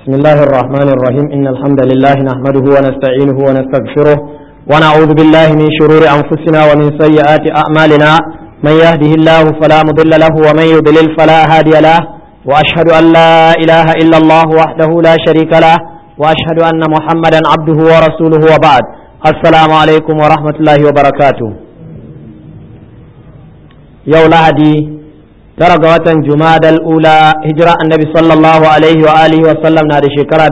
بسم الله الرحمن الرحيم إن الحمد لله نحمده ونستعينه ونستغفره ونعوذ بالله من شرور أنفسنا ومن سيئات أعمالنا من يهده الله فلا مضل له ومن يضلل فلا هادي له وأشهد أن لا إله إلا الله وحده لا شريك له وأشهد أن محمدا عبده ورسوله وبعد السلام عليكم ورحمة الله وبركاته يوم لهدي tara ga watan jumadal ula hijira annabi sallallahu alaihi wa alihi wa sallam na da shekara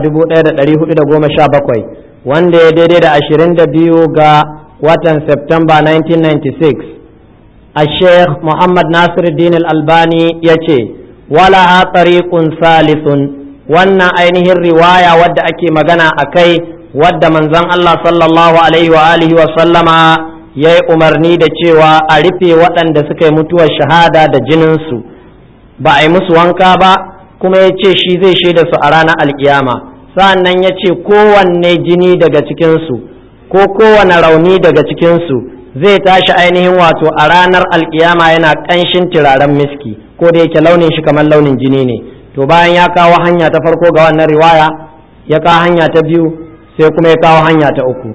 1417 wanda ya daidai da 22 ga watan september 1996 a sheikh muhammad nasiruddin al-albani ya ce wala tariqun salisun wannan ainihin riwaya wadda ake magana a kai wadda manzon allah sallallahu alaihi wa alihi wa sallama ya yi umarni da cewa a rufe waɗanda suka yi mutuwar shahada da jininsu ba a yi musu wanka ba kuma ya ce shi zai shaida su a ranar alkiyama sa'annan ya ce kowanne jini daga cikinsu ko kowane rauni daga cikinsu zai tashi ainihin wato a ranar alkiyama yana ƙanshin turaren miski ko da yake launin shi kamar launin jini ne to bayan ya kawo hanya ta farko ga wannan riwaya ya kawo hanya ta biyu sai kuma ya kawo hanya ta uku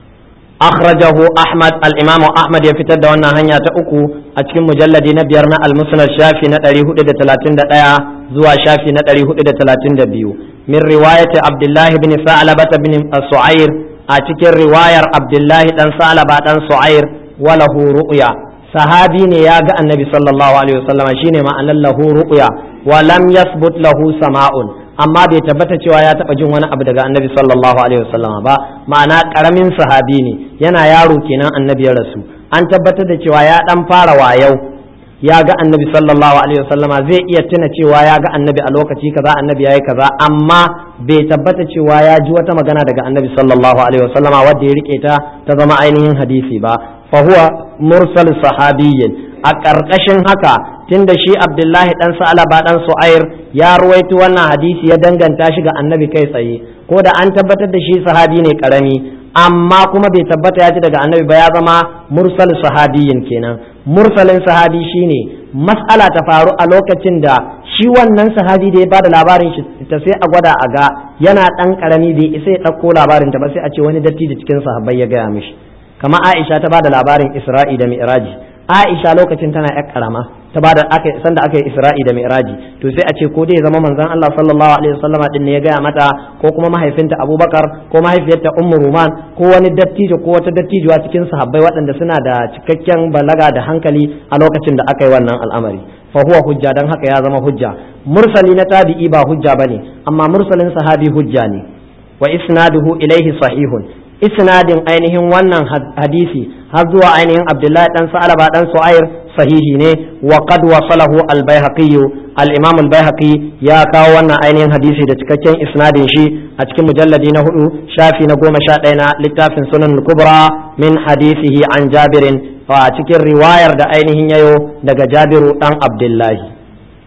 أخرجه أحمد الإمام أحمد يفتر دوانا هنيا تأكو أتكم مجلد نبيرنا المسند الشافي نتريه إدى تلاتين دقايا زوا شافي نتريه إدى تلاتين دبيو من رواية عبد الله بن ثعلبة بن سعير أتكر رواية عبد الله بن ثعلبة بن سعير وله رؤيا صحابي يا النبي صلى الله عليه وسلم شيني ما أن له رؤيا ولم يثبت له سماء amma bai tabbata cewa ya taba jin wani abu daga annabi sallallahu alaihi wasallama ba ma'ana karamin sahabi ne yana yaro kenan annabi ya rasu an tabbatar da cewa ya dan fara wayau ya ga annabi sallallahu alaihi wasallama zai iya tuna cewa ya ga annabi a lokaci kaza annabi yayi kaza amma bai tabbata cewa ya ji wata magana daga annabi sallallahu alaihi wasallama wanda ya rike ta ta zama ainihin hadisi ba fa huwa mursal sahabiyyin a ƙarƙashin haka tunda shi abdullahi dan sa'alaba dan su'air ya ruwaito wannan hadisi ya danganta shi ga annabi kai tsaye ko da an tabbatar da shi sahabi ne karami amma kuma bai tabbata ya ci daga annabi ba ya zama mursal sahabiyin kenan mursalin sahabi shine mas'ala ta faru a lokacin da shi wannan sahabi da ya bada labarin shi ta sai a gwada a ga yana dan karami bai isa ya ɗauko labarin ta ba sai a ce wani datti da cikin sahabbai ya gaya mishi kama Aisha ta bada labarin Isra'i da Mi'raji Aisha lokacin tana yar karama ta bada aka sanda aka yi Isra'i da Mi'raji to sai a ce ko dai zama manzon Allah sallallahu alaihi wasallama din ne ya gaya mata ko kuma mahaifinta Abubakar ko mahaifiyarta Ummu Ruman ko wani dattijo ko wata dattijuwa cikin sahabbai waɗanda suna da cikakken balaga da hankali a lokacin da aka yi wannan al'amari fa huwa hujja dan haka ya zama hujja mursali na tabi'i ba hujja bane amma mursalin sahabi hujja ne wa isnaduhu ilaihi sahihun isnadin ainihin wannan hadisi har zuwa ainihin abdullahi dan sa'alaba dan su'air sahihi ne wa qad wasalahu al-baihaqi al-imam al-baihaqi ya kawo wannan ainihin hadisi da cikakken isnadin shi a cikin mujalladi na hudu shafi na goma sha ɗaya na littafin sunan kubra min hadisihi an jabirin a cikin riwayar da ainihin yayo daga jabiru dan abdullahi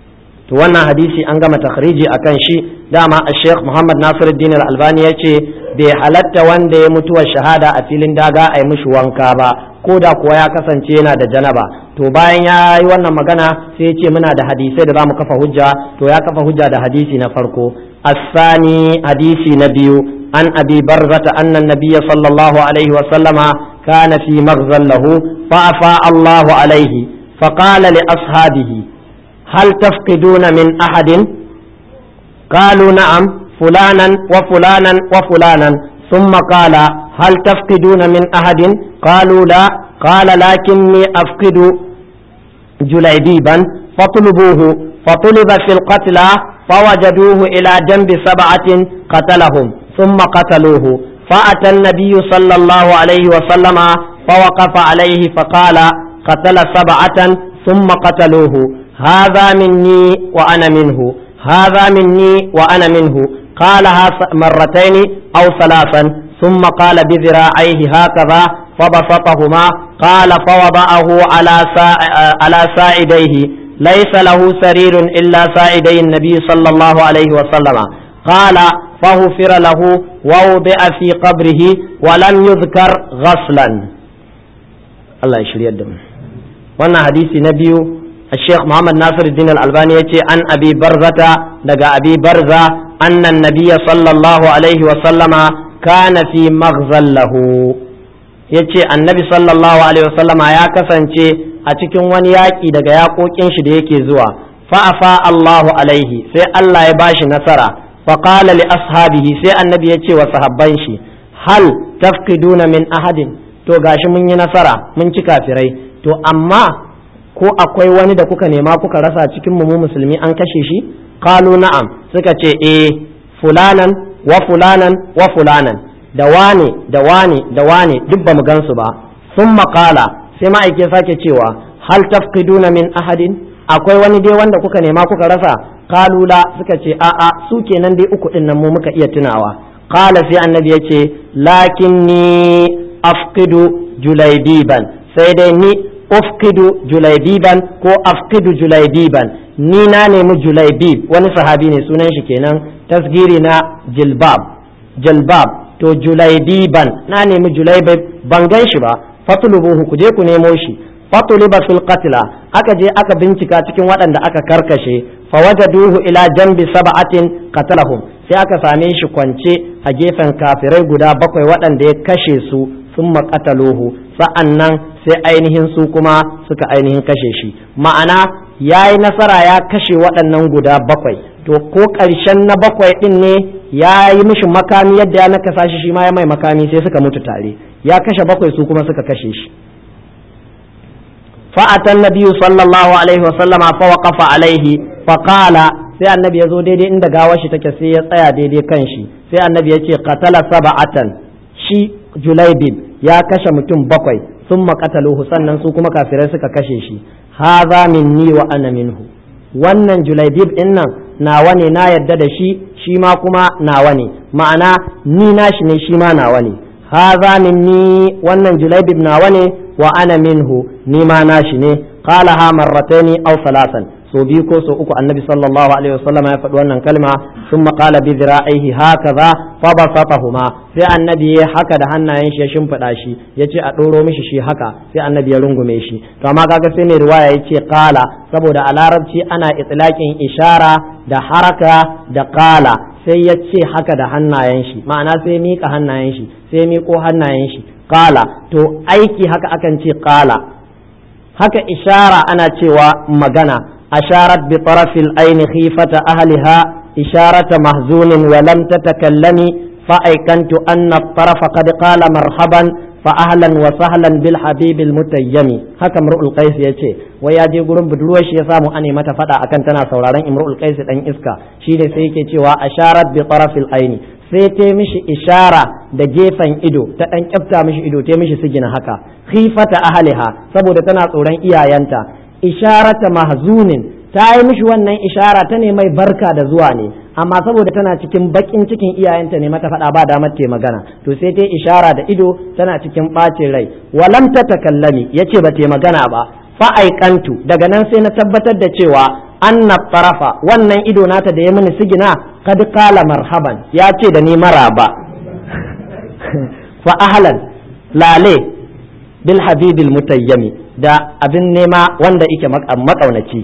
to wannan hadisi an gama takhriji akan shi dama a sheikh muhammad nasiruddin al-albani ya ce bai halatta wanda ya mutuwa shahada a filin daga a yi mishi wanka ba ko da kuwa ya kasance yana da janaba to bayan ya yi wannan magana sai ya ce muna da hadisai da za mu kafa hujja to ya kafa hujja da hadisi na farko asani hadisi na biyu an abi barzata annan nabiyya sallallahu alaihi wa sallama kana fi maghzan lahu fa afa allahu alaihi فقال لأصحابه هل تفقدون من أحد قالوا نعم فلانا وفلانا وفلانا ثم قال هل تفقدون من أحد قالوا لا قال لكني أفقد جليبيبا فطلبوه فطلب في القتلى فوجدوه إلى جنب سبعة قتلهم ثم قتلوه فأتى النبي صلى الله عليه وسلم فوقف عليه فقال قتل سبعة ثم قتلوه هذا مني وأنا منه هذا مني وأنا منه قالها مرتين أو ثلاثا ثم قال بذراعيه هكذا فبسطهما قال فوضعه على سا... على ساعديه ليس له سرير إلا ساعدي النبي صلى الله عليه وسلم قال فغفر له ووضع في قبره ولم يذكر غسلا الله يشري الدم وانا حديث نبي الشيخ محمد ناصر الدين الألباني يتي عن أبي برزة دقى أبي برزة أن النبي صلى الله عليه وسلم كان في مغزى له yace annabi sallallahu alaihi wasallam ya kasance a cikin wani yaƙi daga yaƙoƙin shi da yake zuwa fa'afa Allahu alaihi sai Allah ya bashi nasara faqala li ashabihi sai annabi ya ce wa sahabban shi hal tafqiduna min ahadin to gashi mun yi nasara mun ci kafirai to amma ko akwai wani da kuka nema kuka rasa cikin mu musulmi an kashe shi qalu na'am suka ce eh fulanan wa fulanan wa fulanan da wane da wane da wane duk ba mu gansu ba sun maƙala sai ma'aike sake cewa hal tafqiduna min ahadin akwai wani dai wanda kuka nema kuka rasa kalula suka ce a'a su kenan dai uku din nan mu muka iya tunawa qala sai annabi ya ce lakinni afqidu julaibiban sai dai ni ufqidu julaibiban ko afqidu julaibiban ni na nemi julaibib wani sahabi ne sunan shi kenan tasgiri na jilbab jilbab to julaibiban na nemi julaibib ban gan shi ba fatulubuhu ku je ku nemo shi fatuliba fil qatla aka je aka bincika cikin waɗanda aka karkashe fawajaduhu ila jambi sab'atin qatalahum sai aka same shi kwance a gefen kafirai guda bakwai waɗanda ya kashe su sun maƙataluhu sa'annan sai ainihin su kuma suka ainihin kashe shi ma'ana ya yi nasara ya kashe waɗannan guda bakwai to ko ƙarshen na bakwai ɗin ne ya yi mishi makami yadda ya nakasa shi shi ma ya mai makami sai suka mutu tare ya kashe bakwai su kuma suka kashe shi fa'atan nabiyyu sallallahu alaihi wasallama fa waqafa alaihi fa qala sai annabi ya zo daidai inda gawar shi take sai ya tsaya daidai kan shi sai annabi ya ce qatala sab'atan shi julaibib ya kashe mutum bakwai sun qataluhu sannan su kuma kafirai suka kashe shi haza minni wa ana minhu wannan julaibib din nan nawa ne na yadda da shi shi ma kuma nawa ne ma'ana ni nashi ne shi ma nawa ne haza minni wannan julaibib nawa ne wa ana minhu ni ma nashi ne qala ha marrataini aw salasan so biyu ko so uku annabi sallallahu alaihi wasallam ya faɗi wannan kalma sun qala bi dhira'ihi hakaza fa basatahuma sai annabi ya haka da hannayen shi ya shimfiɗa shi ya ce a ɗoro mishi shi haka sai annabi ya rungume shi to amma kaga sai ne riwaya ya ce qala saboda a larabci ana itlaqin ishara da haraka da qala sai ya ce haka da hannayen shi ma'ana sai miƙa hannayen shi sai miƙo hannayen shi qala to aiki haka akan ce qala haka ishara ana cewa magana أشارت بطرف العين خيفة أهلها إشارة محزون ولم تتكلمي فأيقنت أن الطرف قد قال مرحبا فأهلا وسهلا بالحبيب المتيم haka imru'ul qais yace wai ya je gurin budurwar shi ya samu ane mata fada akan tana sauraron imru'ul qais dan iska shi ne sai yake cewa asharat bi tarafil aini sai ta mishi ishara da gefen ido ta dan kyafta mishi ido ta mishi sigina haka khifata ahliha saboda tana tsoron iyayenta isharata mahzunin ta yi mishi wannan ishara ta ne mai barka da zuwa ne amma saboda tana cikin bakin cikin iyayenta ne mata faɗa ba damar ta magana to sai ta ishara da ido tana cikin ɓacin rai walam ta takallami yace ba ta magana ba fa'aikantu daga nan sai na tabbatar da cewa anna tarafa wannan ido nata da ya mini sigina kad kala marhaban ya ce da ni maraba fa ahlan lale bil habibil mutayyami da abin nema wanda yake makaunaci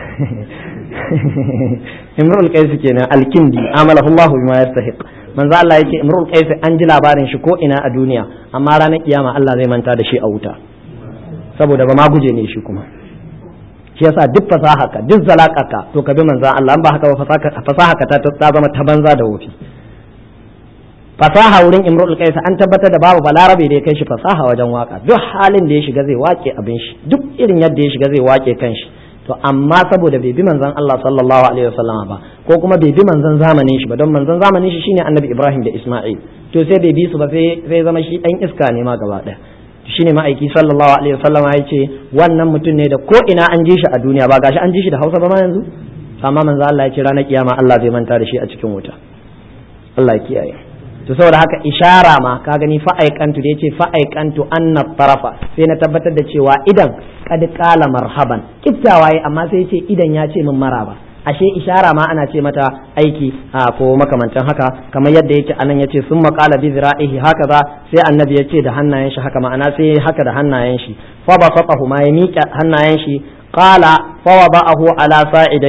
imrul qais kenan alkindi amalahu Allah bima yastahiq manzo Allah yace imrul qais an ji labarin shi ko ina a duniya amma ranar kiyama Allah zai manta da shi a wuta saboda ba ma guje ne shi kuma shi yasa duk fasaha ka duk zalaka to ka bi manzo Allah an ba haka ba fasaha ka ta zama ta banza da wofi fasaha wurin imrul qais an tabbatar da babu balarabe da ya kai shi fasaha wajen waka duk halin da ya shiga zai wake abin shi duk irin yadda ya shiga zai wake kanshi to amma saboda bai bi manzon Allah sallallahu alaihi wasallama ba ko kuma bai bi manzon zamanin shi ba don manzon zamanin shi shine annabi Ibrahim da Isma'il to sai bai bi su ba sai sai zama shi dan iska ne ma gaba daya shine ma'aiki sallallahu alaihi wasallama ya ce wannan mutum ne da ko ina an ji shi a duniya ba gashi an ji shi da Hausa ba ma yanzu amma manzon Allah ya ce ranar kiyama Allah zai manta da shi a cikin wuta Allah ya kiyaye to saboda haka ishara ma ka gani fa'aikantu da yace fa'aikantu anna tarafa sai na tabbatar da cewa idan kad qala marhaban kiftawa yi amma sai yace idan ya ce min maraba ashe ishara ma ana ce mata aiki a ko makamantan haka kamar yadda yake anan yace sun qala bi zira'ihi hakaza sai annabi yace da hannayen shi haka ma'ana sai haka da hannayen shi fa ba faqahu ma ya miƙa hannayen shi qala fa wada'ahu ala sa'idaihi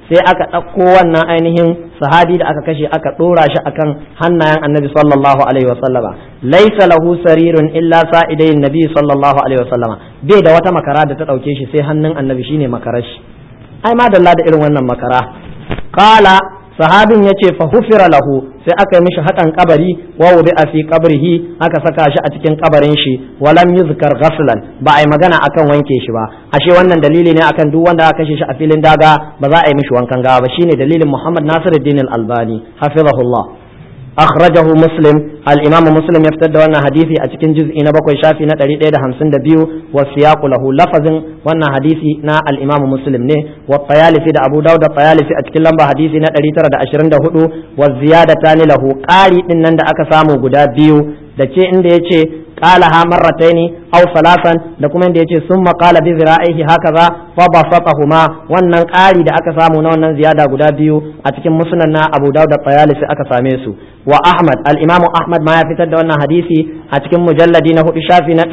sai aka ɗauko wannan ainihin sahabi da aka kashe aka ɗora shi akan hannayen annabi sallallahu alaihi wasallama laisa lahu sarirun illa sa'idayin nabi sallallahu alaihi wasallama bai da wata makara da ta ɗauke shi sai hannun annabi shine makarar shi ai ma dalla da irin wannan makara qala sahabin ya ce fahufira lahu sai aka yi mishi haƙan kabari wa wudi a fi kabrihi aka saka shi a cikin kabarin shi walam yuzkar ghaslan ba a yi magana akan wanke shi ba ashe wannan dalili ne akan duk wanda aka kashe shi a filin daga ba za a yi mishi wankan gawa ba shine dalilin Muhammad Nasiruddin Al-Albani hafizahullah أخرجه مسلم الإمام مسلم يفتد وانا حديثي أتكن جزء نبقى شافي نتري إيدا همسن دبيو والسياق له لفظ وانا حديثي نا الإمام مسلم نه والطيالسي دا أبو داود الطيالسي أتكن لمبا حديثي نتري ترى دا أشرن دا هدو والزيادة تاني له قاري إنن دا أكسامو قدا بيو da ce inda ya ce qalaha marrataini aw salasan da kuma inda yace summa qala bi zira'ihi hakaza fa basatahuma wannan ƙari da aka samu na wannan ziyada guda biyu a cikin musnad na Abu Dawud da Tayalisi aka same su wa Ahmad al-Imam Ahmad ma ya fitar da wannan hadisi a cikin mujalladi na hudu shafi na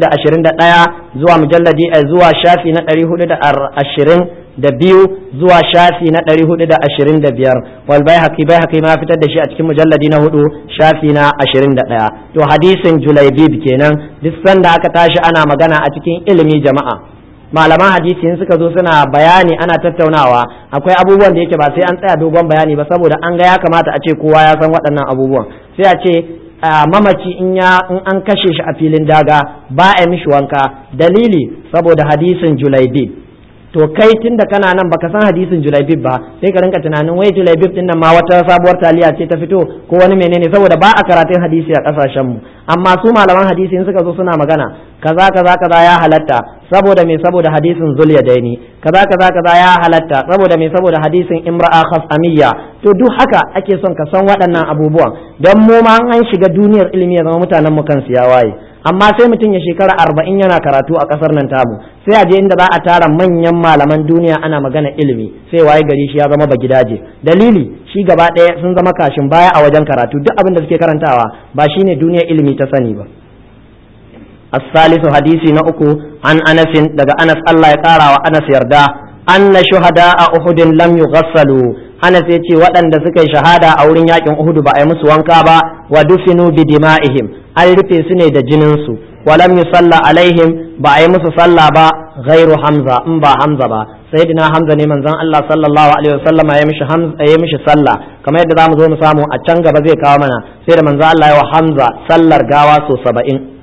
421 zuwa mujalladi zuwa shafi na 420 da biyu zuwa shafi na ɗari hudu da ashirin da biyar wal bai haƙi bai haƙi ma fitar da shi a cikin mujalladi na hudu shafi na ashirin da ɗaya to hadisin julaibib kenan duk sanda aka tashi ana magana a cikin ilimi jama'a malaman hadisi in suka zo suna bayani ana tattaunawa akwai abubuwan da yake ba sai an tsaya dogon bayani ba saboda an ga ya kamata a ce kowa ya san waɗannan abubuwan sai a ce mamaci in ya in an kashe shi a filin daga ba a mishi wanka dalili saboda hadisin julaibib to kai tun da kana nan baka san hadisin julaibib ba sai ka rinka tunanin wai julaibib din nan ma wata sabuwar taliya ce ta fito ko wani menene saboda ba a karatun hadisi a kasashen mu amma su malaman hadisi in suka zo suna magana kaza kaza kaza ya halatta saboda me saboda hadisin zulyadaini kaza kaza kaza ya halatta saboda me saboda hadisin imra'a khasamiyya to duk haka ake son ka san waɗannan abubuwan don mu ma an shiga duniyar ilimi ya zama mutanen mu kansu ya waye amma sai mutum ya shekara arba'in yana karatu a ƙasar nan tamu sai a je inda za a tara manyan malaman duniya ana magana ilimi sai waye gari shi ya zama ba gidaje dalili shi gaba ɗaya sun zama kashin baya a wajen karatu duk abin da suke karantawa ba shine duniyar ilimi ta sani ba الثالث حديثي نأكو عن أنس دقى أنس الله يقارى وأنس يردا أن شهداء أحد لم يغسلوا أنس يتي وأن دسك شهادة أولين يأكل أحد بأي مسوانكا ودفنوا بدمائهم an rufe su ne da jininsu walam yusalla alaihim ba a yi musu sallah ba ghairu hamza in ba hamza ba sayyidina hamza ne manzon Allah sallallahu alaihi wasallam ya mishi hamza ya mishi sallah kamar yadda zamu zo mu samu a can gaba zai kawo mana sai da manzon Allah ya wa hamza sallar gawa so 70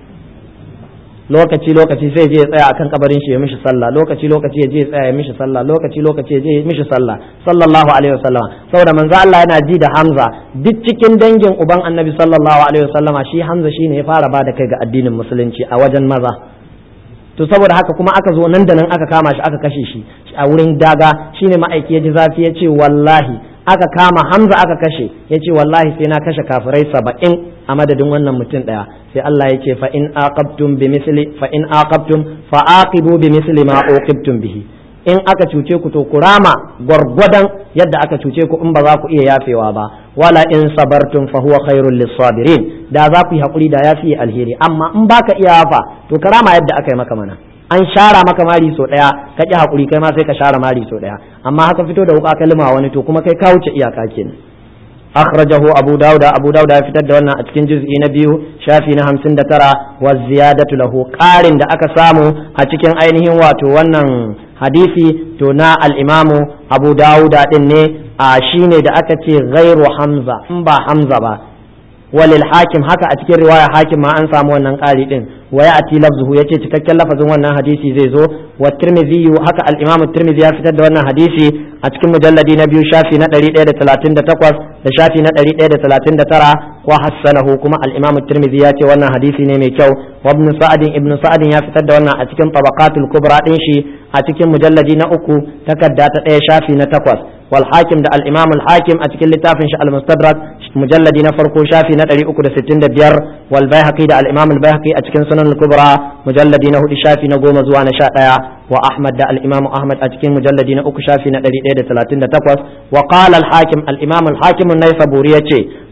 lokaci lokaci sai je ya tsaya akan kabarin shi ya mishi sallah lokaci lokaci ya je ya tsaya ya mishi sallah lokaci lokaci ya je ya mishi sallah sallallahu alaihi wasallam saboda manzo Allah yana ji da Hamza duk cikin dangin uban Annabi sallallahu alaihi wasallam shi Hamza shine ya fara bada kai ga addinin musulunci a wajen maza to saboda haka kuma aka zo nan da nan aka kama shi aka kashe shi a wurin daga shine ma'aiki ya ji zafi ya ce wallahi aka kama Hamza aka kashe ya ce wallahi sai na kashe kafirai saba'in a madadin wannan mutum ɗaya sai Allah ya ce fa in aqabtum bi misli fa in aqabtum fa aqibu bi misli ma uqibtum bihi in aka cuce ku to kurama gwargwadon yadda aka cuce ku in ba za ku iya yafewa ba wala in sabartum fa huwa khairul lisabirin da za ku yi hakuri da yafi alheri amma in baka iya yafa to karama yadda aka yi maka mana an shara maka mari so daya ka ki hakuri kai ma sai ka share mari so daya amma haka fito da wuka kalma wani to kuma kai ka wuce iyaka kenan أخرجه أبو داود أبو داود في تدونا أتكن جزء نبيو شافي نهم سند ترى والزيادة له قارن دا أكسامو أتكن أينه واتو ونن حديثي تونا الإمام أبو داود إني آشيني دا أكتي غير حمزة مبا حمزة با walil hakim haka a cikin riwaya hakim ma an samu wannan ƙari din wa ya'ti lafzuhu yace cikakken lafazin wannan hadisi zai zo wa tirmidhi haka al-imam tirmidhi ya fitar da wannan hadisi a cikin mujalladi na biyu shafi na 138 da shafi na 139 wa hassanahu kuma al-imam tirmidhi ya ce wannan hadisi ne mai kyau wa ibn sa'd ibn sa'd ya fitar da wannan a cikin tabaqatul kubra din shi a cikin mujalladi na uku takarda ta ɗaya shafi na takwas والحاكم ده الإمام الحاكم أتكل لتافن المستدرك مجلد نفرقو شافي نتري أكد ستين دبير والبيهقي ده الإمام البيهقي أتكن سنن الكبرى مجلد نهو شافي نقوم زوان شاء وأحمد ده الإمام أحمد أتكن مجلد نأك شافي نتري إيدة ثلاثين تقوس وقال الحاكم الإمام الحاكم النيسابوري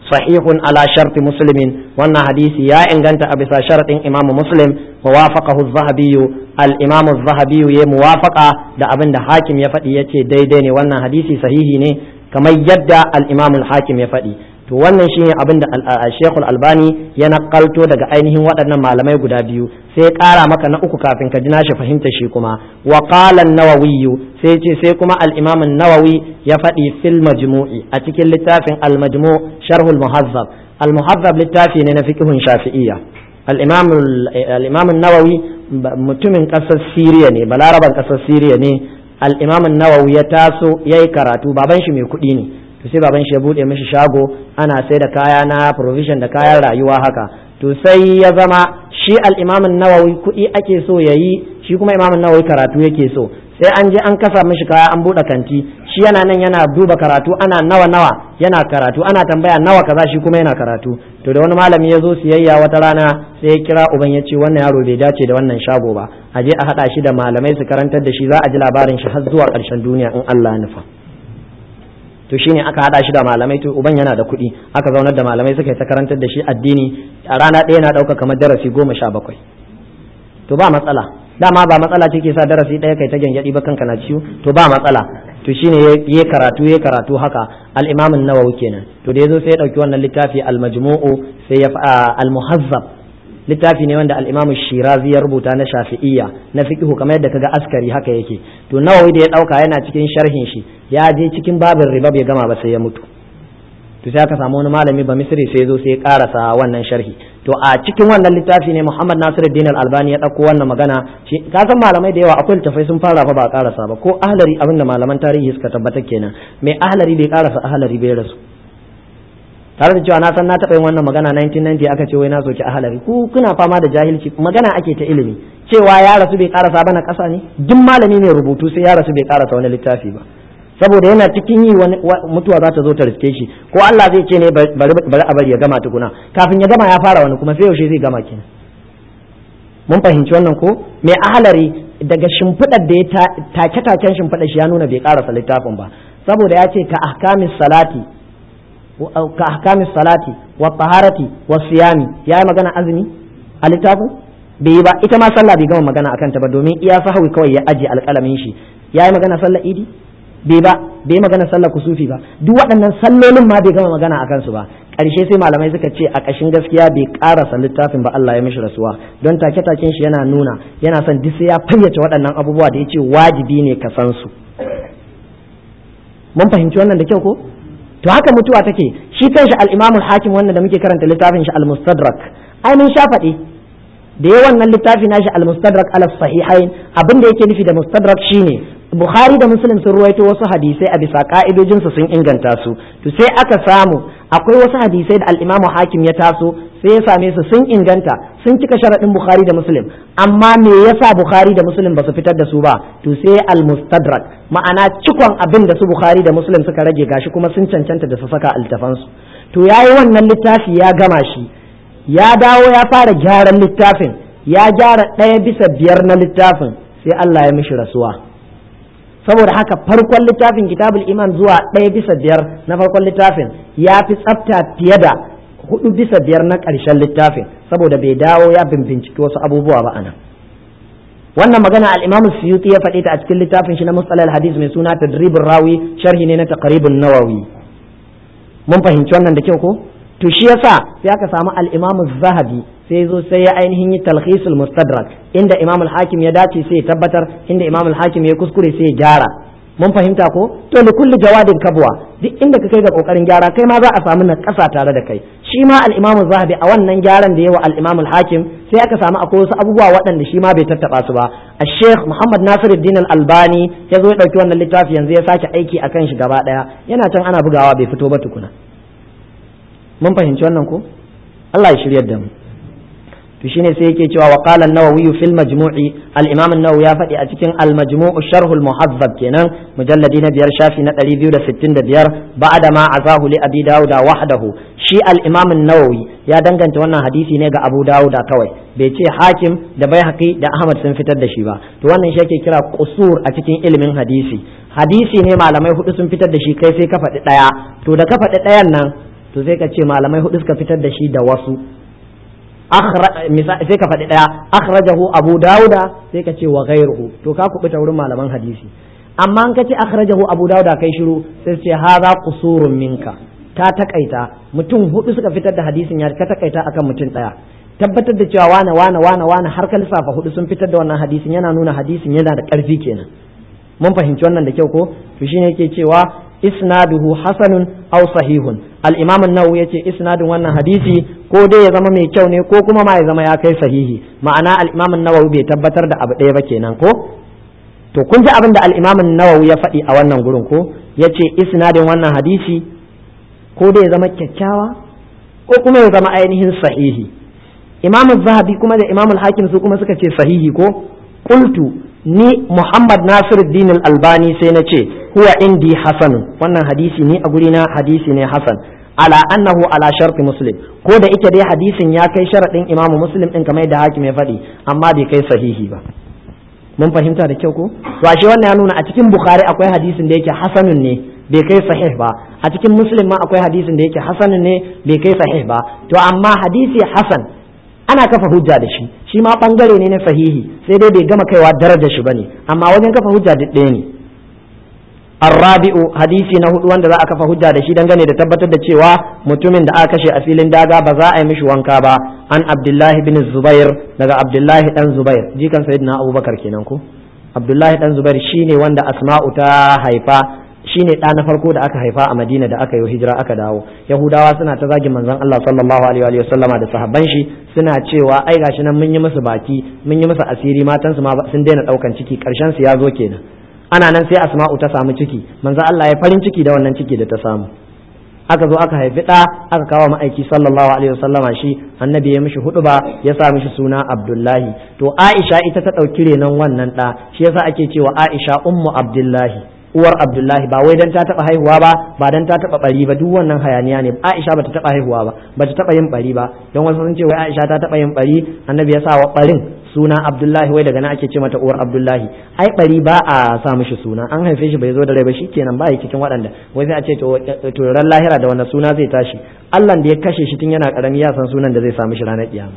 sahihun ala sharti muslimin wannan hadisi ya inganta a bisa sharadin imam muslim wa wafaqahu az-zahabi al-imam az-zahabi ya muwafaqa da abin da hakim ya faɗi yace daidai ne wannan hadisi sahihi ne kamar yadda al-imam al-hakim ya faɗi to wannan shine abin da Sheikh Albani ya nakalto daga ainihin waɗannan malamai guda biyu sai ya ƙara maka na uku kafin ka ji nashi fahimta shi kuma wa qala an-nawawi sai ce sai kuma al-imam an-nawawi ya faɗi fil majmu'i a cikin littafin al-majmu' sharh al-muhazzab al-muhazzab littafi ne na fiqhun shafi'iyya al-imam al-imam an-nawawi mutumin ƙasar Siriya ne balaraban ƙasar Siriya ne al-imam an-nawawi ya taso yayi karatu baban shi mai kuɗi ne to sai baban shi ya bude mishi shago ana sai da kaya na provision da kayan rayuwa haka to sai ya zama shi al-imam nawawi kuɗi ake so yayi shi kuma imam nawawi karatu yake so sai an je an kasa mishi kaya an bude kanti shi yana nan yana duba karatu ana nawa nawa yana karatu ana tambaya nawa kaza shi kuma yana karatu to da wani malami ya zo siyayya wata rana sai ya kira uban ya ce wannan yaro bai dace da wannan shago ba a je a haɗa shi da malamai su karantar da shi za a ji labarin shi har zuwa ƙarshen duniya in Allah ya nufa to shine aka hada shi da malamai to uban yana da kuɗi aka zaunar da malamai suka yi ta karantar da shi addini a rana ɗaya na ɗauka kamar darasi goma sha bakwai to ba matsala dama ba matsala ce ke sa darasi ɗaya kai ta gyangyaɗi ba kanka na ciwo to ba matsala to shine ya karatu ya karatu haka al-imam an-nawawi kenan to da yazo sai ya dauki wannan littafi al-majmu'u sai ya al-muhazzab littafi ne wanda al-imam shirazi ya rubuta na shafi'iyya na fiqhu kamar yadda kaga askari haka yake to nawawi da ya dauka yana cikin sharhin shi ya je cikin babin riba bai gama ba sai ya mutu to sai aka samu wani malami ba misri sai zo sai ya karasa wannan sharhi to a cikin wannan littafi ne Muhammad Nasiruddin Al-Albani ya dauko wannan magana shi ka san malamai da yawa akwai littafai sun fara fa ba karasa ba ko ahlari abinda malaman tarihi suka tabbata kenan mai ahlari bai karasa ahlari bai rasu tare da cewa na san na taɓa yin wannan magana 1990 aka ce wai na soki ahalari ku kuna fama da jahilci magana ake ta ilimi cewa ya rasu bai karasa ba na ƙasa ne duk malami mai rubutu sai ya rasu bai karasa wani littafi ba saboda yana cikin yi wani mutuwa za ta zo ta riske shi ko Allah zai ce ne bari a bari ya gama tukuna kafin ya gama ya fara wani kuma sai yaushe zai gama kenan mun fahimci wannan ko mai ahalari daga shimfiɗar da ya take-taken shimfiɗar shi ya nuna bai karasa littafin ba saboda ya ce ka ahkamis salati ka ahkami salati wa taharati wa siyami ya yi magana azumi a littafin bai yi ba ita ma sallah bai gama magana akan ta ba domin iya sahawi kawai ya aje alƙalamin shi ya yi magana sallar idi bai ba bai yi magana sallar kusufi ba duk waɗannan sallolin ma bai gama magana akan su ba ƙarshe sai malamai suka ce a ƙashin gaskiya bai ƙarasa littafin ba Allah ya mishi rasuwa don take taken shi yana nuna yana son duk sai ya fayyace waɗannan abubuwa da ya ce wajibi ne ka san su mun fahimci wannan da kyau ko to haka mutuwa take shi kanshi al-Imam al-Hakim wannan da muke karanta littafin shi al-Mustadrak ai mun sha faɗi da yawan nan littafi nashi al-Mustadrak ala sahihain abin da yake nufi da Mustadrak shine Bukhari da Muslim sun ruwaito wasu hadisai a bisa ka'idojin su sun inganta su to sai aka samu akwai wasu hadisai da al-Imam Hakim ya taso sai ya same su sun inganta sun cika sharaɗin Bukhari da Muslim amma me yasa Bukhari da Muslim ba su fitar da su ba to sai al-Mustadrak ma'ana cikon abin da su Bukhari da Muslim suka rage gashi kuma sun cancanta da su saka altafansu to yayi wannan littafi ya gama shi ya dawo ya fara gyaran littafin ya gyara ɗaya bisa biyar na littafin sai Allah ya mishi rasuwa saboda haka farkon littafin kitabul iman zuwa ɗaya bisa biyar na farkon littafin ya fi tsafta fiye da hudu bisa biyar na ƙarshen littafin saboda bai dawo ya binciki wasu abubuwa ba anan wannan magana al-Imam Suyuti ya faɗi ta a cikin littafin shi na Mustalah al-Hadith mai suna Tadribur Rawi sharhi ne na Taqribun Nawawi mun fahimci wannan da kyau ko to shi yasa sai aka samu al-Imam zahabi sai zo sai ya ainihin yi talhisul mustadrak inda Imam al-Hakim ya dace sai ya tabbatar inda Imam al-Hakim ya kuskure sai ya gyara mun fahimta ko to li kulli jawadin kabwa duk inda ka kai ga kokarin gyara kai ma za a samu na kasa tare da kai shi ma al-Imam zahabi a wannan gyaran da yawa al-Imam al-Hakim sai aka samu akwai wasu abubuwa waɗanda shi ma bai tattaba su ba al-Sheikh Muhammad Nasiruddin al-Albani ya zo ya dauki wannan littafi yanzu ya sake aiki akan shi gaba daya yana can ana bugawa bai fito ba tukuna mun fahimci wannan ko Allah ya shiryar da mu to shine sai yake cewa wa qala an-nawawi fil majmu'i al-imam an-nawawi ya faɗi a cikin al-majmu'u sharh al-muhazzab kenan mujalladi na biyar shafi na 265 ba'da ma azahu li abi dauda wahdahu shi al-imam an-nawawi ya danganta wannan hadisi ne ga abu dauda kawai bai ce hakim da baihaqi da ahmad sun fitar da shi ba to wannan shi ake kira qusur a cikin ilimin hadisi hadisi ne malamai hudu sun fitar da shi kai sai ka faɗi ɗaya to da ka faɗi ɗayan nan to sai ka ce malamai hudu suka fitar da shi da wasu sai ka faɗi ɗaya akhrajahu abu dauda sai ka ce wa ghairuhu to ka kubuta wurin malaman hadisi amma an ka ce akhrajahu abu dauda kai shiru sai ce hadha qusurun minka ka takaita mutum hudu suka fitar da hadisin ya ka takaita akan mutum ɗaya tabbatar da cewa wane wane wane wane har ka lissafa hudu sun fitar da wannan hadisin yana nuna hadisin yana da ƙarfi kenan mun fahimci wannan da kyau ko to shine yake cewa isnaduhu hasanun aw sahihun al-imam an-nawawi yace isnadin wannan hadisi ko dai ya zama mai kyau ne ko kuma ma ya zama ya kai sahihi ma'ana al-imam an-nawawi bai tabbatar da abu ɗaya ba kenan ko to kun ji abin da al-imam an-nawawi ya faɗi a wannan gurin ko yace isnadin wannan hadisi ko dai ya zama kyakkyawa ko kuma ya zama ainihin sahihi imam zahabi kuma da imam al-hakim su kuma suka ce sahihi ko qultu ni Muhammad Nasiruddin Al-Albani sai na ce huwa indi hasanun wannan hadisi ni a guri na hadisi ne hasan ala annahu ala sharti muslim ko da ike dai hadisin ya kai sharadin imamu muslim din kamar da hakim ya faɗi amma bai kai sahihi ba mun fahimta da kyau ko to ashe wannan ya nuna a cikin bukhari akwai hadisin da yake hasanun ne bai kai sahih ba a cikin muslim ma akwai hadisin da yake hasanun ne bai kai sahih ba to amma hadisi hasan ana kafa hujja da shi shi ma bangare ne na sahihi sai dai bai gama kaiwa darajar shi bane amma wajen kafa hujja duk ɗaya ne arrabi'u hadisi na hudu wanda za a kafa hujja da shi dangane da tabbatar da cewa mutumin da aka kashe a filin daga ba za a yi mishi wanka ba an abdullahi bin zubair daga abdullahi dan zubair jikan sayyidina abubakar kenan ko abdullahi dan zubair shine wanda asma'u ta haifa shine ɗa na farko da aka haifa a Madina da aka yi hijira aka dawo Yahudawa suna ta zagin manzon Allah sallallahu alaihi wa sallama da sahabban shi suna cewa ai gashi nan mun yi musu baki mun yi musu asiri matan su ma sun daina daukan ciki karshen su ya zo kenan ana nan sai Asma'u ta samu ciki manzon Allah ya farin ciki da wannan ciki da ta samu aka zo aka haifi ɗa aka kawo ma'aiki sallallahu alaihi wa sallama shi annabi ya mishi hudu ba ya sa mishi suna Abdullahi to Aisha ita ta ɗauki renon wannan ɗa shi yasa ake cewa Aisha ummu Abdullahi uwar abdullahi ba wai dan ta taba haihuwa ba ba dan ta taba bari ba duk wannan hayaniya ne aisha bata taba haihuwa ba bata taba yin bari ba don wasu sun ce wai aisha ta taba yin bari annabi ya sa wa barin suna abdullahi wai daga nan ake ce mata uwar abdullahi ai bari ba a sa mishi suna an haife shi bai zo da rai ba shikenan ba ya cikin waɗanda wai sai a ce to ran lahira da wannan suna zai tashi Allah da ya kashe shi tun yana karami ya san sunan da zai sa mishi ranar kiyama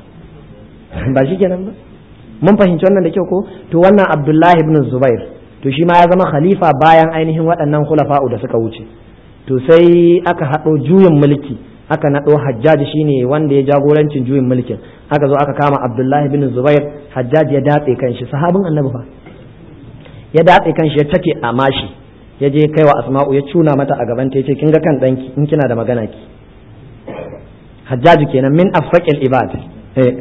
ba shikenan ba mun fahimci wannan da kyau ko to wannan abdullahi ibn zubair to shi ma ya zama khalifa bayan ainihin waɗannan khulafa'u da suka wuce to sai aka haɗo juyin mulki aka naɗo hajjaji shine wanda ya jagorancin juyin mulkin aka zo aka kama abdullahi bin zubair hajjaji ya datse kanshi sahabin annabi fa ya datse kanshi ya take a mashi ya je kai wa asma'u ya cuna mata a gaban ta yace kin ga kan danki in kina da magana ki hajjaji kenan min afaqil ibad eh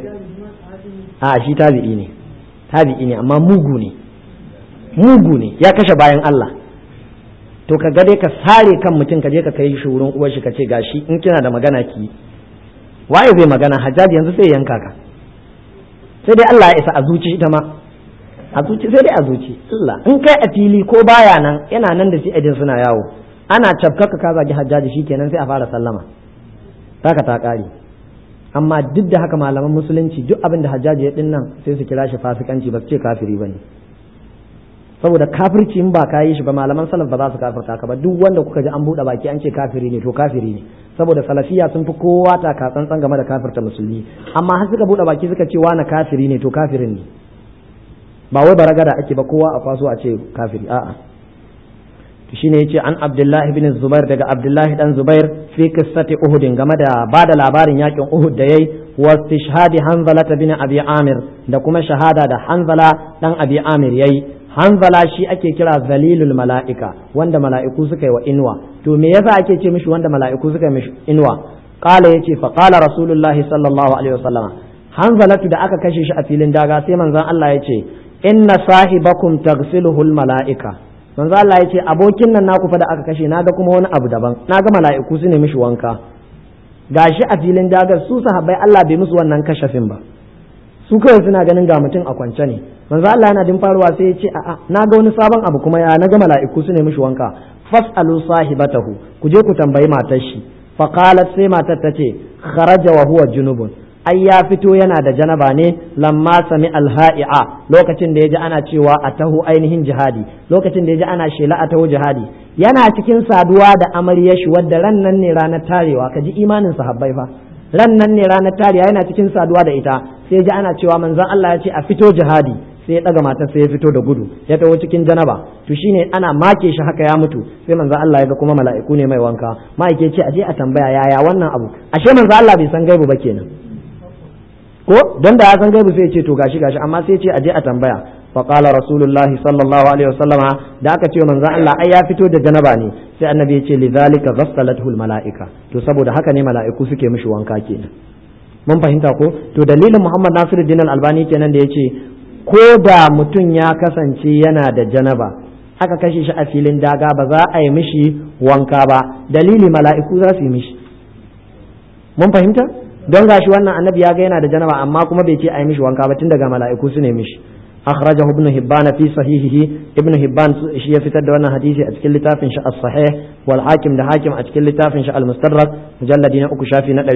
a shi tabi'i ne tabi'i ne amma mugu ne mugu ne ya kashe bayan Allah to ka ga dai ka sare kan mutum ka je ka kai shi wurin uwar shi ka ce gashi in kina da magana ki waye zai magana hajjaji yanzu sai yanka ka sai dai Allah ya isa a zuci ita ma a zuci sai dai a zuci Allah in kai a fili ko baya nan yana nan da shi ajin suna yawo ana cafkaka ka zagi hajjaji shikenan sai a fara sallama haka ta kare amma duk da haka malaman musulunci duk abin da hajjaji ya dinnan sai su kira shi fasikanci ba su ce kafiri bane saboda kafirci in ba ka yi shi ba malaman salaf ba za su kafirta ka ba duk wanda kuka ji an buɗe baki an ce kafiri ne to kafiri ne saboda salafiya sun fi kowa ta ka tsantsan game da kafirta musulmi amma har suka buɗe baki suka ce wani kafiri ne to kafirin ne ba wai baragada ake ba kowa a kwaso a ce kafiri a'a to shine yace an Abdullahi ibn Zubair daga Abdullahi dan Zubair fi qissati Uhud game da bada labarin yakin Uhud da yayi wa istishhadi Hanzala bin Abi Amir da kuma shahada da Hanzala dan Abi Amir yayi hanzala shi ake kira zalilul mala'ika wanda mala'iku suka yi wa inuwa to me yasa ake ce mishi wanda mala'iku suka yi mishi inuwa qala yace fa qala rasulullahi sallallahu alaihi wasallam hanzalatu da aka kashe shi a filin daga sai manzon Allah yace inna sahibakum taghsiluhul mala'ika manzon Allah yace abokin nan naku fa da aka kashe naga kuma wani abu daban naga mala'iku su ne mishi wanka gashi a filin dagar su sahabbai Allah bai musu wannan kashafin ba su kawai suna ganin ga mutum a kwance ne manzo Allah yana din faruwa sai ya ce a'a na ga wani sabon abu kuma ya na ga mala'iku su ne mishi wanka fas'alu sahibatahu ku je ku tambayi matar shi fa qalat sai matar ta ce kharaja wa huwa junubun ai ya fito yana da janaba ne lamma sami alha'i'a lokacin da ya ji ana cewa a taho ainihin jihadi lokacin da ya ji ana shela a taho jihadi yana cikin saduwa da amaryar shi wadda ran nan ne ranar tarewa ka ji imanin sahabbai fa ran nan ne ranar tarewa yana cikin saduwa da ita sai ya ji ana cewa manzon Allah ya ce a fito jihadi sai ya daga matar sai ya fito da gudu ya taho cikin janaba to shine ana make shi haka ya mutu sai manzon Allah ya ga kuma mala'iku ne mai wanka ma'aike ce aje a tambaya yaya wannan abu ashe manzon Allah bai san gaibu ba kenan ko don da ya san gaibu sai ya ce to gashi gashi amma sai ya ce aje a tambaya fa qala rasulullahi sallallahu alaihi wasallama da aka ce manzon Allah ai ya fito da janaba ne sai annabi ya ce lidhalika ghassalathu almalaika to saboda haka ne mala'iku suke mishi wanka kenan mun fahimta ko to dalilin Muhammad Nasiruddin Al-Albani kenan da yace ko da mutum ya kasance yana da janaba aka kashe shi a filin daga ba za a yi mishi wanka ba dalili mala'iku za su yi mishi mun fahimta don gashi wannan annabi ya ga yana da janaba amma kuma bai ce a yi mishi wanka ba tun daga mala'iku su ne mishi akhrajahu ibn hibban fi sahihihi ibn hibban shi ya fitar da wannan hadisi a cikin littafin shi as-sahih wal hakim da hakim a cikin littafin shi al-mustadrak mujalladi na uku shafi na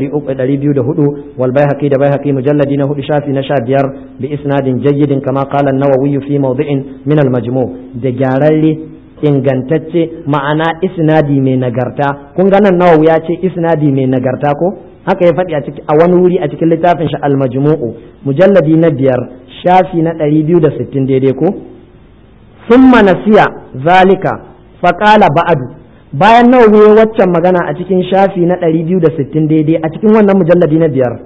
204 wal baihaqi da baihaqi mujalladi na hudu shafi na 15 bi isnadin jayyidin kama qala an-nawawi fi mawdi'in min al-majmu' da gyararre ingantacce ma'ana isnadi mai nagarta kun ga nan nawawi ya ce isnadi mai nagarta ko haka ya faɗi a ciki a wani wuri a cikin littafin shi al-majmu'u mujalladi na biyar shafi na ɗari biyu da sittin daidai ko summa nasiya zalika faƙala ba'adu bayan nawa ya waccan magana a cikin shafi na ɗari biyu da sittin daidai a cikin wannan mujalladi na biyar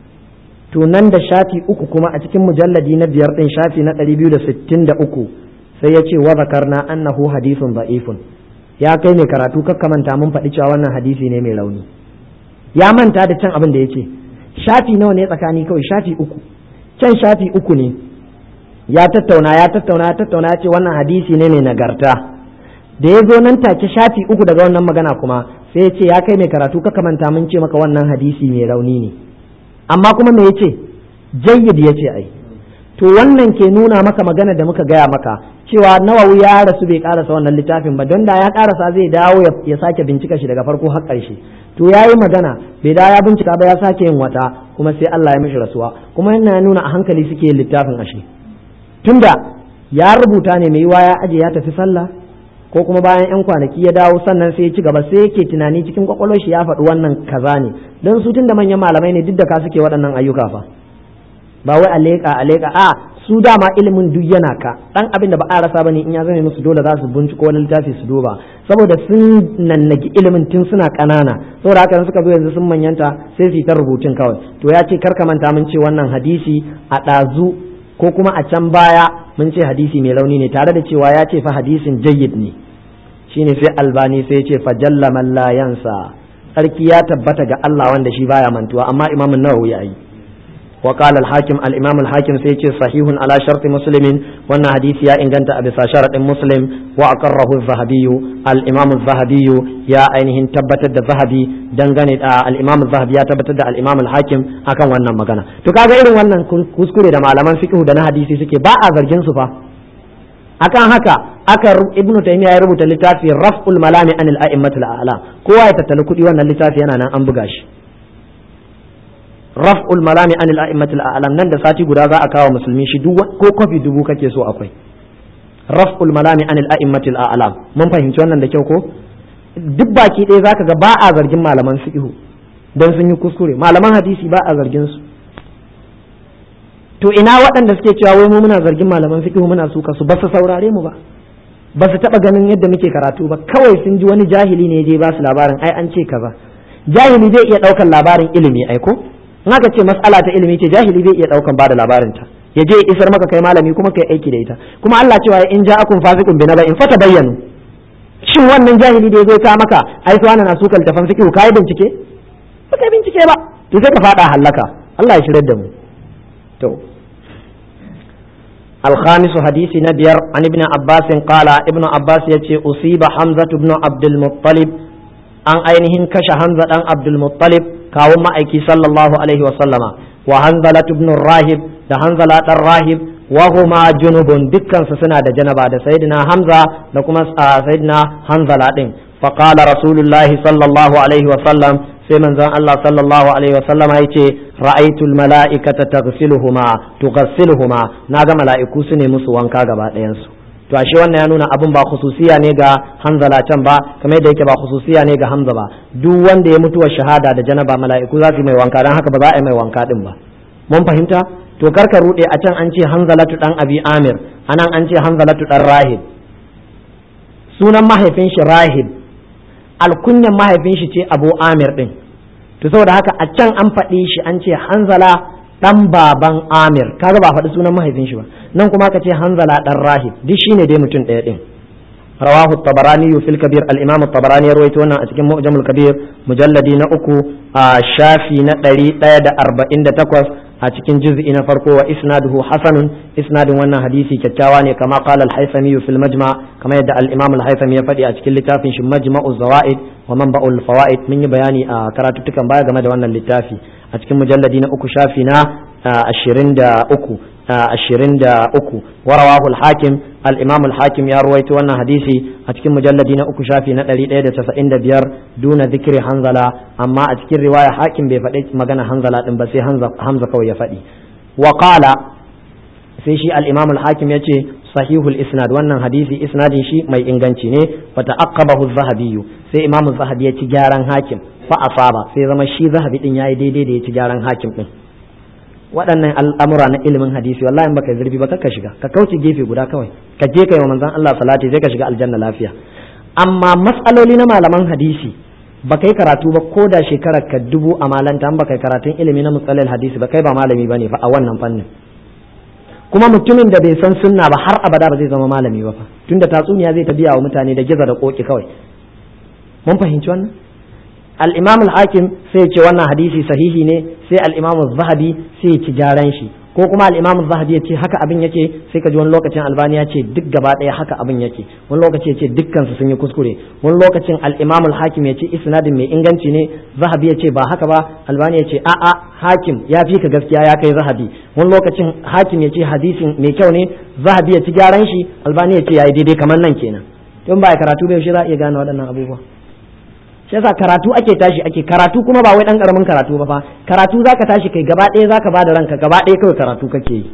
to nan da shafi uku kuma a cikin mujalladi na biyar ɗin shafi na ɗari biyu da sittin da uku sai ya ce wa zakarna annahu hadithun da'ifun ya kai mai karatu kakkamanta mun faɗi cewa wannan hadisi ne mai rauni ya manta da can abin da ya ce shafi nawa ne tsakani kawai shafi uku can shafi uku ne ya tattauna ya tattauna ya tattauna ya ce wannan hadisi ne mai nagarta da ya zo nan take shafi uku daga wannan magana kuma sai ya ce ya kai mai karatu ka kamanta mun ce maka wannan hadisi mai rauni ne amma kuma me ya ce jayyid ya ce ai to wannan ke nuna maka magana da muka gaya maka cewa nawawi ya rasu bai karasa wannan littafin ba don da ya karasa zai dawo ya sake bincika shi daga farko har ƙarshe to ya yi magana bai da ya bincika ba ya sake yin wata kuma sai Allah ya mishi rasuwa kuma yana nuna a hankali suke yin littafin ashe tunda ya rubuta ne mai yiwa ya aje ya tafi sallah ko kuma bayan yan kwanaki ya dawo sannan sai ya ci gaba sai yake tunani cikin kwakwalwar shi ya faɗi wannan kaza ne don su tunda manyan malamai ne duk da ka suke waɗannan ayyuka fa ba wai a leƙa a leƙa a su dama ilimin duk yana ka dan abin da ba a rasa bane in ya zame musu dole za su binciko wani littafi su duba saboda sun nannagi ilimin tun suna ƙanana saboda haka suka zo yanzu sun manyanta sai su yi ta rubutun kawai to ya ce karka manta mun ce wannan hadisi a ɗazu ko kuma a can baya mun ce hadisi mai rauni ne tare da cewa ya ce fa hadisin jayyid ne shine sai albani sai ya ce fa jalla man la yansa sarki ya tabbata ga Allah wanda shi baya mantuwa amma imamun nawawi ya yi وقال الحاكم الإمام الحاكم سيتي صحيح على شرط مسلم وأن حديث يا إن كنت أبي شرط مسلم وأقره الذهبي الإمام الذهبي يا أينهن تبتد الذهبي دنغني الإمام الذهبي يا تبتد الإمام الحاكم أكن wannan magana to kaga irin wannan kuskure da malaman fiqh da na hadisi suke ba a zargin su fa akan haka aka ibnu taymiya ya rubuta littafi raf'ul malami anil a'immatul a'la kowa ya tattali kudi wannan littafi yana nan an buga shi raf'ul malami anil a'immatil a'lam nan da sati guda za a kawo musulmi shi duk ko kofi dubu kake so akwai raf'ul malami anil a'immatil a'lam mun fahimci wannan da kyau ko duk baki ɗaya zaka ga ba a zargin malaman fiqhu dan sun yi kuskure malaman hadisi ba a zargin su to ina waɗanda suke cewa wai mu muna zargin malaman fiqhu muna suka su ba su saurare mu ba ba su taɓa ganin yadda muke karatu ba kawai sun ji wani jahili ne je ba su labarin ai an ce kaza jahili zai iya ɗaukar labarin ilimi ai ko in aka ce mas'ala ta ilimi ce jahili bai iya daukan bada labarin ta ya je isar maka kai malami kuma kai aiki da ita kuma Allah cewa in ja'akum fasiqun binaba in fata bayyanu shin wannan jahili da ya zo ka maka ai su na sukal tafan fiqhu kai bincike ba kai bincike ba to sai ka fada hallaka Allah ya shirar da mu to الخامس حديث نبير عن ابن عباس قال ابن عباس يتي أصيب حمزة بن عبد المطلب an ainihin kashe Hamza dan Abdul Muttalib kawun ma'aiki sallallahu alaihi wa sallama wa Hanzala ibn Rahib da Hanzala dan Rahib wa huma junubun dukkan su suna da janaba da sayyidina Hamza da kuma sayyidina Hanzala din fa qala rasulullahi sallallahu alaihi wa sallam sai manzon Allah sallallahu alaihi wa sallama yace ra'aytul mala'ikata taghsiluhuma tughassiluhuma naga mala'iku su ne musu wanka gaba ɗayan su to ashe wannan ya nuna abin ba khususiya ne ga hanzala can ba kamar yadda yake ba khususiya ne ga hamza ba duk wanda ya mutuwa shahada da janaba mala'iku za su yi mai wanka dan haka ba za a yi mai wanka din ba mun fahimta to karka rude a can an ce hanzalatu dan abi amir anan an ce hanzalatu dan rahib sunan mahaifin shi rahib alkunyan mahaifin shi ce abu amir din to saboda haka a can an faɗi shi an ce hanzala dan baban amir kaga ba faɗi sunan mahaifin shi ba nan kuma ka ce hanzala dan rahib duk shine dai mutum ɗaya din rawahu tabarani fil kabir al imam tabarani ya rawaito wannan a cikin mu'jamul kabir mujalladi na uku a shafi na ɗari ɗaya da arba'in da takwas a cikin juz'i na farko wa isnaduhu hasanun isnadin wannan hadisi kyakkyawa ne kama qala al-haythami fil majma kama yadda al-imam al-haythami ya faɗi a cikin littafin shi majma'u zawaid wa manba'ul fawaid mun yi bayani a karatuttukan baya game da wannan littafi a cikin mujalladi na uku shafi na ashirin da uku ashirin da uku warawahu al-hakim al-imam al-hakim ya ruwaito wannan hadisi a cikin mujalladi na uku shafi na ɗari ɗaya da casa'in da biyar duna zikiri hanzala amma a cikin riwaya hakim bai faɗi magana hanzala ɗin ba sai hamza kawai ya faɗi wa qala sai shi al-imam al-hakim ya ce sahihul isnad wannan hadisi isnadin shi mai inganci ne wa ta'aqqabahu az-zahabi sai imam az-zahabi ya ci gyaran hakim fa asaba sai zama shi zahabi din yayi daidai da ya ci gyaran hakim din waɗannan al'amura na ilimin hadisi wallahi in baka zurfi ba ka shiga ka kauce gefe guda kawai ka je kai wa manzon Allah salati sai ka shiga aljanna lafiya amma matsaloli na malaman hadisi ba kai karatu ba ko da shekarar ka dubu a malanta ba kai karatun ilimi na matsalar hadisi ba kai ba malami ba ne fa a wannan fannin kuma mutumin da bai san sunna ba har abada ba zai zama malami ba fa tunda tatsuniya zai ta biya wa mutane da giza da koki kawai mun fahimci wannan al-imam al-hakim sai ya ce wannan hadisi sahihi ne sai al-imam az-zahabi sai ya ci gyaran shi ko kuma al-imam az-zahabi ya ce haka abin yake sai ka ji wani lokacin albani ya ce duk gaba ɗaya haka abin yake wani lokaci ya ce dukkan su sun yi kuskure wani lokacin al-imam al-hakim ya ce isnadin mai inganci ne zahabi ya ce ba haka ba albani ya ce a'a hakim ya fi ka gaskiya ya kai zahabi wani lokacin hakim ya ce hadisin mai kyau ne zahabi ya ci gyaran shi albani ya ce yayi daidai kamar nan kenan tun ba karatu bai shi za a iya gane waɗannan abubuwa shi yasa karatu ake tashi ake karatu kuma ba wai dan karamin karatu ba fa karatu zaka tashi kai gaba ɗaya zaka bada ranka gaba ɗaya kawai karatu kake yi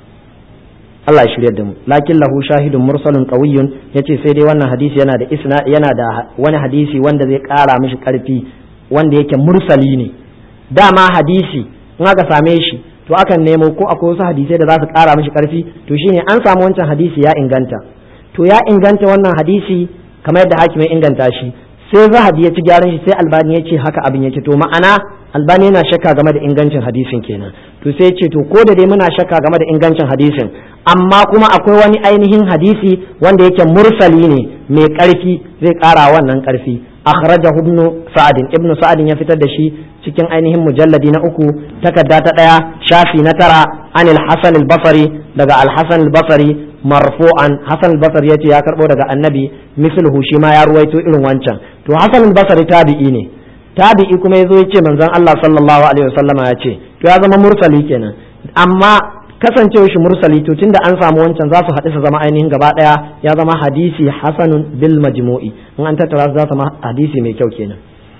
Allah ya shirya da mu lakin lahu shahidun mursalun qawiyyun yace sai dai wannan hadisi yana da isna yana da wani hadisi wanda zai ƙara mishi ƙarfi wanda yake mursali ne dama hadisi in aka same shi to akan nemo ko akwai wasu hadisai da za su ƙara mishi ƙarfi to shine an samu wancan hadisi ya inganta to ya inganta wannan hadisi kamar yadda hakimin inganta shi sai zahabi ya ci gyaran shi sai albani ya ce haka abin yake to ma'ana albani yana shakka game da ingancin hadisin kenan to sai ce to ko da dai muna shakka game da ingancin hadisin amma kuma akwai wani ainihin hadisi wanda yake mursali ne mai karfi zai kara wannan karfi akhrajahu ibn sa'ad ibn sa'ad ya fitar da shi cikin ainihin mujalladi na uku takarda ta daya shafi na tara anil hasan al-basri daga al-hasan al-basri marfu'an hasan al-basri yace ya karbo daga annabi misluhu shi ma ya ruwaito irin wancan to hasan al-basri tabi'i ne tabi'i kuma yazo yace manzon Allah sallallahu alaihi wasallama ya ce to ya zama mursali kenan amma kasancewar shi mursali to tunda an samu wancan za su haɗu su zama ainihin gaba ɗaya ya zama hadisi hasanun bil majmu'i in an tattara su za su zama hadisi mai kyau kenan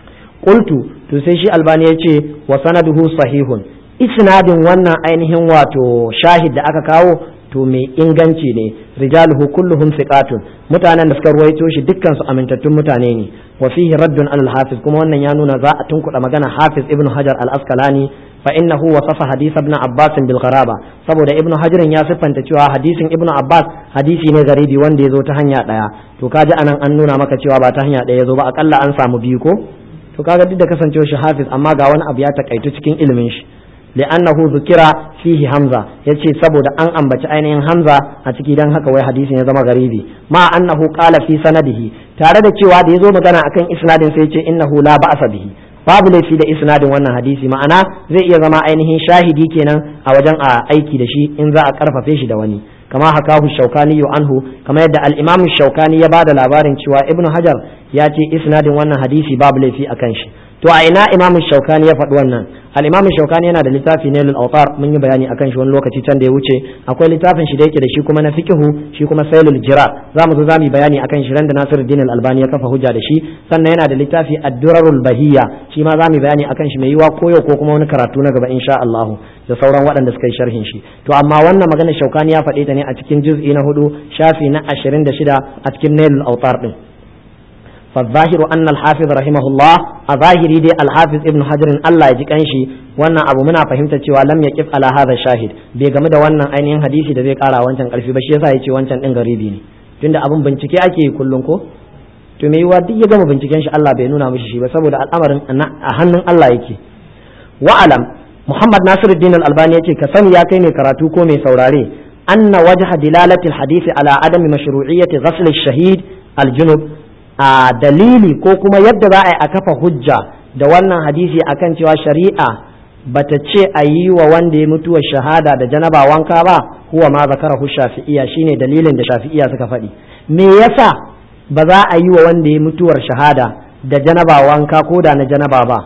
qultu to sai shi albani ya ce wa sanaduhu sahihun isnadin wannan ainihin wato shahid da aka kawo to mai inganci ne rijaluhu kulluhum thiqatun mutanen da suka ruwaito shi dukkan su amintattun mutane ne wa fihi raddun al hafiz kuma wannan ya nuna za a tunkuɗa magana hafiz ibnu hajar al asqalani fa innahu wasafa hadith ibn abbas bil gharaba saboda ibnu hajar ya siffanta cewa hadisin ibnu abbas hadisi ne garibi wanda ya zo ta hanya daya to kaji anan an nuna maka cewa ba ta hanya daya ya zo ba akalla an samu biyu ko to kaga duk da kasancewar shi hafiz amma ga wani abu ya takaitu cikin ilimin shi li'annahu zukira fihi hamza yace saboda an ambaci ainihin hamza a ciki dan haka wai hadisin ya zama garibi ma annahu qala fi sanadihi tare da cewa da yazo magana akan isnadin sai yace innahu la ba'sa bihi babu laifi da isnadin wannan hadisi ma'ana zai iya zama ainihin shahidi kenan a wajen a aiki da shi in za a karfafe shi da wani kama hakahu shaukani anhu kama yadda al-imam shaukani ya bada labarin cewa ibnu hajar ya ce isnadin wannan hadisi babu laifi akan shi to a ina imamu shaukani ya faɗi wannan al-imamu shaukani yana da littafi ne lil awtar mun yi bayani akan shi wani lokaci can da ya wuce akwai littafin shi da yake da shi kuma na fiqhu shi kuma sailul jira zamu zo zamu yi bayani akan shi ran da Nasiruddin al-Albani ya kafa hujja da shi sannan yana da littafi ad-durarul bahiyya shi ma zamu yi bayani akan shi mai yiwa koyo ko kuma wani karatu na gaba insha Allah da sauran waɗanda suka yi sharhin shi to amma wannan magana shaukani ya faɗe ta ne a cikin juz'i na hudu shafi na 26 a cikin nailul awtar din فالظاهر أن الحافظ رحمه الله أظاهري دي الحافظ ابن حجر الله يجي كنشي وانا أبو منا فهمت cewa lam يقف على هذا الشاهد bai game da wannan ainihin hadisi da zai kara wancan karfi ba shi yasa yace wancan din garibi ne tunda abun bincike ake yi kullun ko to me yiwa duk ya gama binciken shi Allah bai nuna mishi shi ba saboda al'amarin a hannun Allah yake wa alam Muhammad Nasiruddin Al-Albani yace ka sani ya kai mai karatu ko mai saurare anna wajha dilalati al-hadisi ala adami mashru'iyyati ghasl ash-shahid al-junub a dalili ko kuma yadda za a yi a kafa hujja da wannan hadisi akan cewa shari'a bata ce a yi wa wanda ya mutuwa shahada da janaba wanka ba huwa ma zakarahu shafi'iya shine dalilin da shafi'iya suka faɗi me yasa ba za a yi wa wanda ya mutuwar shahada da janaba wanka ko da na janaba ba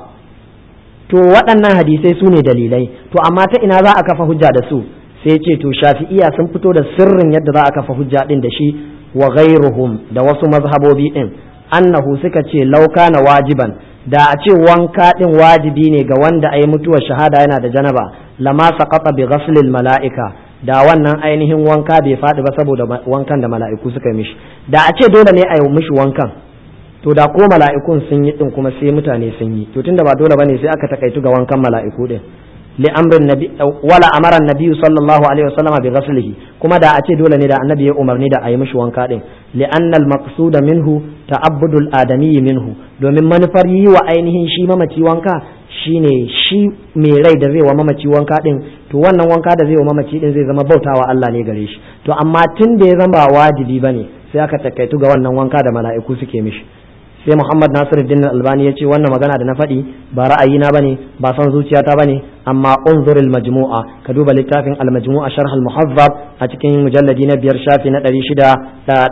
to waɗannan hadisai su ne dalilai to amma ta ina za a kafa hujja da su sai ce to shafi'iya sun fito da sirrin yadda za a kafa hujja din da shi wa ghairuhum da wasu mazhabobi din annahu suka ce lauka na wajiban da a ce wanka din wajibi ne ga wanda ayi mutuwar shahada yana da janaba lama saqata bi ghaslil mala'ika da wannan ainihin wanka bai faɗi ba saboda wankan da mala'iku suka mishi da a ce dole ne a yi mishi wankan to da ko mala'ikun sun yi din kuma sai mutane sun yi to tunda ba dole bane sai aka takaitu ga wankan mala'iku din لأمر النبي ولا أمر النبي صلى الله عليه وسلم بغسله كما دا أتي دولة دا النبي أمر ندا أي مش وانكادين لأن المقصود منه تعبد الآدمي منه domin manufar yi wa ainihin shi mamaci wanka shine shi mai rai da zai wa mamaci wanka din to wannan wanka da zai wa mamaci din zai zama bautawa Allah ne gare shi to amma tun da ya zama ba wajibi bane sai aka takaitu ga wannan wanka da mala'iku suke mishi sai Muhammad Nasiruddin Albani ya ce wannan magana da na faɗi ba ra'ayina bane ba son zuciyata bane amma unzuril majmu'a ka duba littafin al majmu'a sharh al muhazzab a cikin mujalladi na biyar shafi na 600 da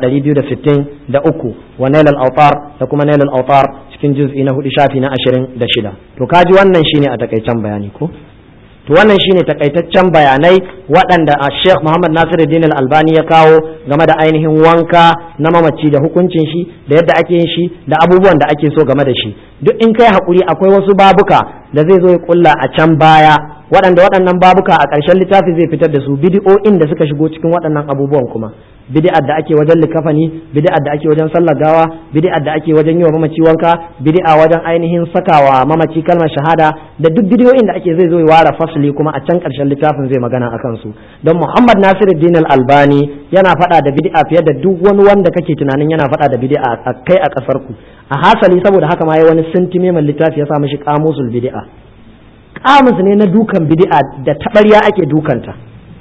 260 da uku wa nail al awtar da kuma nail al awtar cikin juz'i na hudu shafi na 26 to kaji wannan shine a takaicen bayani ko to wannan shine takaitaccen bayanai waɗanda a Sheikh Muhammad Nasiruddin Al-Albani ya kawo game da ainihin wanka na mamaci da hukuncin shi da yadda ake yin shi da abubuwan da ake so game da shi duk in kai hakuri akwai wasu babuka da zai zo ya kulla a can baya waɗanda waɗannan babuka a ƙarshen littafi zai fitar da su bidi'o'in da suka shigo cikin waɗannan abubuwan kuma bid'ar da ake wajen likafani bid'ar da ake wajen sallar gawa bid'ar da ake wajen yi wa mamaci wanka bid'a wajen ainihin sakawa mamaci kalmar shahada da duk bidiyoyin da ake zai zo ya ware fasli kuma a can karshen littafin zai magana akan su don Muhammad Nasiruddin Al-Albani yana faɗa da bid'a fiye da duk wani wanda kake tunanin yana faɗa da bid'a a kai a kasar ku a hasali saboda haka ma yayi wani sintime mai littafi ya sa mishi qamusul bid'a qamus ne na dukan bid'a da tabarya ake dukanta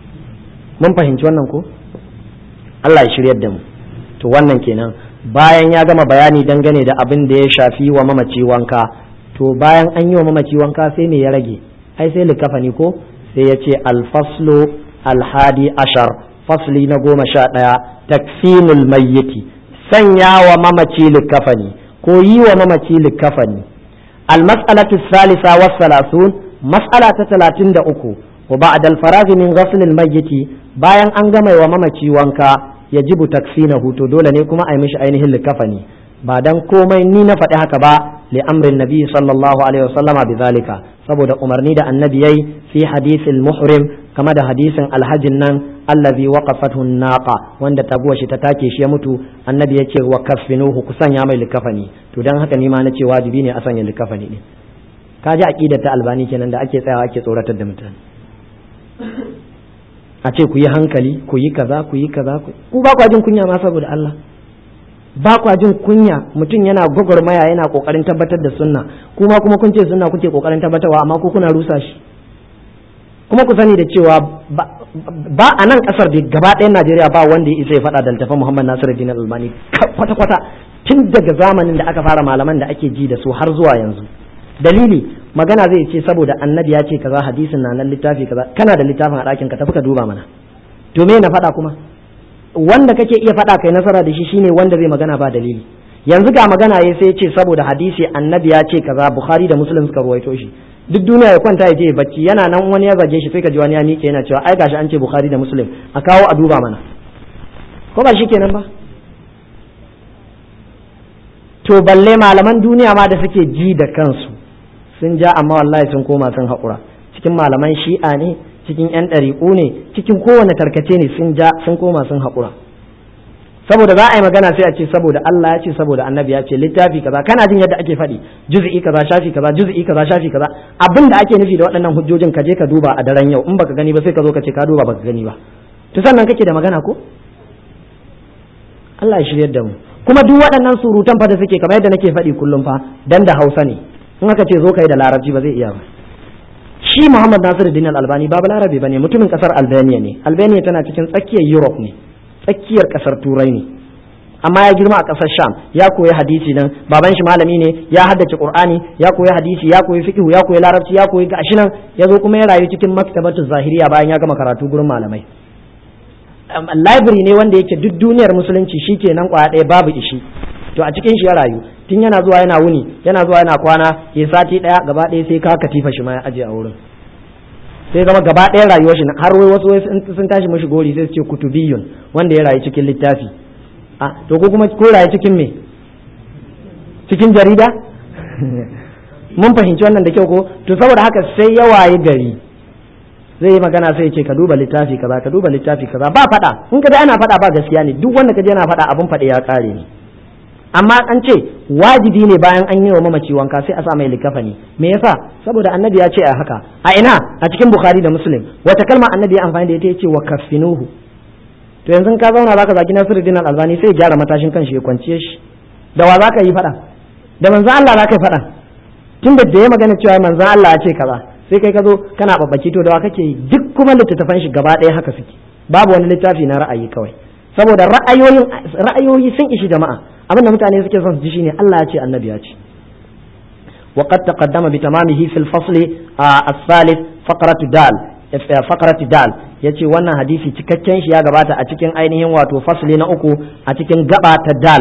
mun fahimci wannan ko Allah ya shiryar da mu to wannan kenan bayan ya gama bayani dangane da abin da ya shafi wa mamaci wanka to bayan an yi wa mamaci wanka sai me ya rage ai sai likafani ko sai ya ce alfaslu alhadi ashar fasli na goma sha ɗaya takfinul mayyiti sanya wa mamaci likafani ko yi wa mamaci likafani almas'alatu salisa was salasun mas'ala ta talatin da uku wa ba'da al-faragh min ghasl al-mayyiti bayan an gama wa mamaci wanka yajibu takfinahu to dole ne kuma a yi mishi ainihin likafani ba dan komai ni na faɗi haka ba li amrin nabi sallallahu alaihi wasallama bizalika saboda umarni da annabi yayi fi hadisil muhrim kama da hadisin alhajin nan allazi waqafathu naqa wanda taguwa shi ta take shi ya mutu annabi yace wa kaffinuhu ku sanya mai likafani to dan haka ni ma nace wajibi ne a sanya likafani din kaji aqidar ta albani kenan da ake tsayawa ake tsoratar da mutane a ce ku yi hankali ku yi kaza ku yi kaza ku ba kwa jin kunya ma saboda Allah ba kwa jin kunya mutum yana gwagwarmaya yana kokarin tabbatar da sunna kuma kuma kun ce sunna kuke kokarin tabbatarwa amma ko kuna rusa shi kuma ku sani da cewa ba a nan kasar da gaba ɗayan Najeriya ba wanda ya isa ya faɗa da littafin Muhammad Nasiruddin Albani kwata kwata tun daga zamanin da aka fara malaman da ake ji da su har zuwa yanzu dalili magana zai ce saboda annabi ya ce kaza hadisin na nan littafi kaza kana da littafin a ɗakin ka tafi ka duba mana to me na faɗa kuma wanda kake iya faɗa kai nasara da shi shine wanda zai magana ba dalili yanzu ga magana ya sai ce saboda hadisi annabi ya ce kaza bukhari da muslim suka ruwaito shi duk duniya ya kwanta ya je bacci yana nan wani ya zage shi sai ka ji wani ya miƙe yana cewa ai gashi an ce bukhari da muslim a kawo a duba mana ko ba shi kenan ba to balle malaman duniya ma da suke ji da kansu sun ja amma wallahi sun koma sun haƙura cikin malaman shi'a ne cikin yan ɗariƙu ne cikin kowane tarkace ne sun ja sun koma sun haƙura saboda za a yi magana sai a ce saboda Allah ya ce saboda annabi ya ce littafi kaza kana jin yadda ake faɗi juz'i kaza shafi kaza juz'i kaza shafi kaza abin da ake nufi da waɗannan hujjojin ka je ka duba a daren yau in baka gani ba sai ka zo ka ce ka duba baka gani ba to sannan kake da magana ko Allah ya shiryar da mu kuma duk waɗannan surutan fa da suke kamar yadda nake faɗi kullum fa dan da Hausa ne in aka ce zo kai da Larabci ba zai iya ba shi Muhammad Nasiruddin Al-Albani ba Balarabe bane mutumin kasar Albania ne Albania tana cikin tsakiyar Europe ne tsakiyar kasar Turai ne amma ya girma a kasar Sham ya koyi hadisi nan baban shi malami ne ya haddace Qur'ani ya koyi hadisi ya koyi fiqh ya koyi Larabci ya koyi gashi nan ya zo kuma ya rayu cikin maktabatu zahiriya bayan ya gama karatu gurin malamai library ne wanda yake duk duniyar musulunci shi kenan kwaya ɗaya babu ishi to a cikin shi ya rayu tun yana zuwa yana wuni yana zuwa yana kwana ya sati ɗaya gaba ɗaya sai ka katifa shi ma ya aje a wurin sai zama gaba ɗaya rayuwar shi har wai wasu sun tashi mashi gori sai su ce kutubiyun wanda ya rayu cikin littafi a to ko kuma ko rayu cikin me cikin jarida mun fahimci wannan da kyau ko to saboda haka sai ya wayi gari zai yi magana sai ce ka duba littafi kaza ka duba littafi kaza ba faɗa in ka ana faɗa ba gaskiya ne duk wanda ka je yana faɗa abin faɗe ya ƙare ne amma an ce wajibi ne bayan an yi wa mamaci wanka sai a sa mai likafani me yasa saboda annabi ya ce a haka a ina a cikin bukhari da muslim wata kalma annabi ya amfani da ita ya ce wa kaffinuhu to yanzu ka zauna zaka zaki nasiruddin al-albani sai ya gyara matashin kan shi ya kwanciye shi da wa zaka yi faɗa da manzon Allah zaka yi faɗa tunda da ya magana cewa manzon Allah ya ce kaza sai kai ka zo kana babbaki to da wa kake yi duk kuma littattafan shi gaba ɗaya haka suke babu wani littafi na ra'ayi kawai saboda ra'ayoyin ra'ayoyi sun ishi jama'a abin da mutane suke son su ji shine Allah ya ce annabi ya ce wa qad taqaddama bi tamamihi fil fasli as-salis faqratu dal faqratu dal yace wannan hadisi cikakken shi ya gabata a cikin ainihin wato fasli na uku a cikin gaba ta dal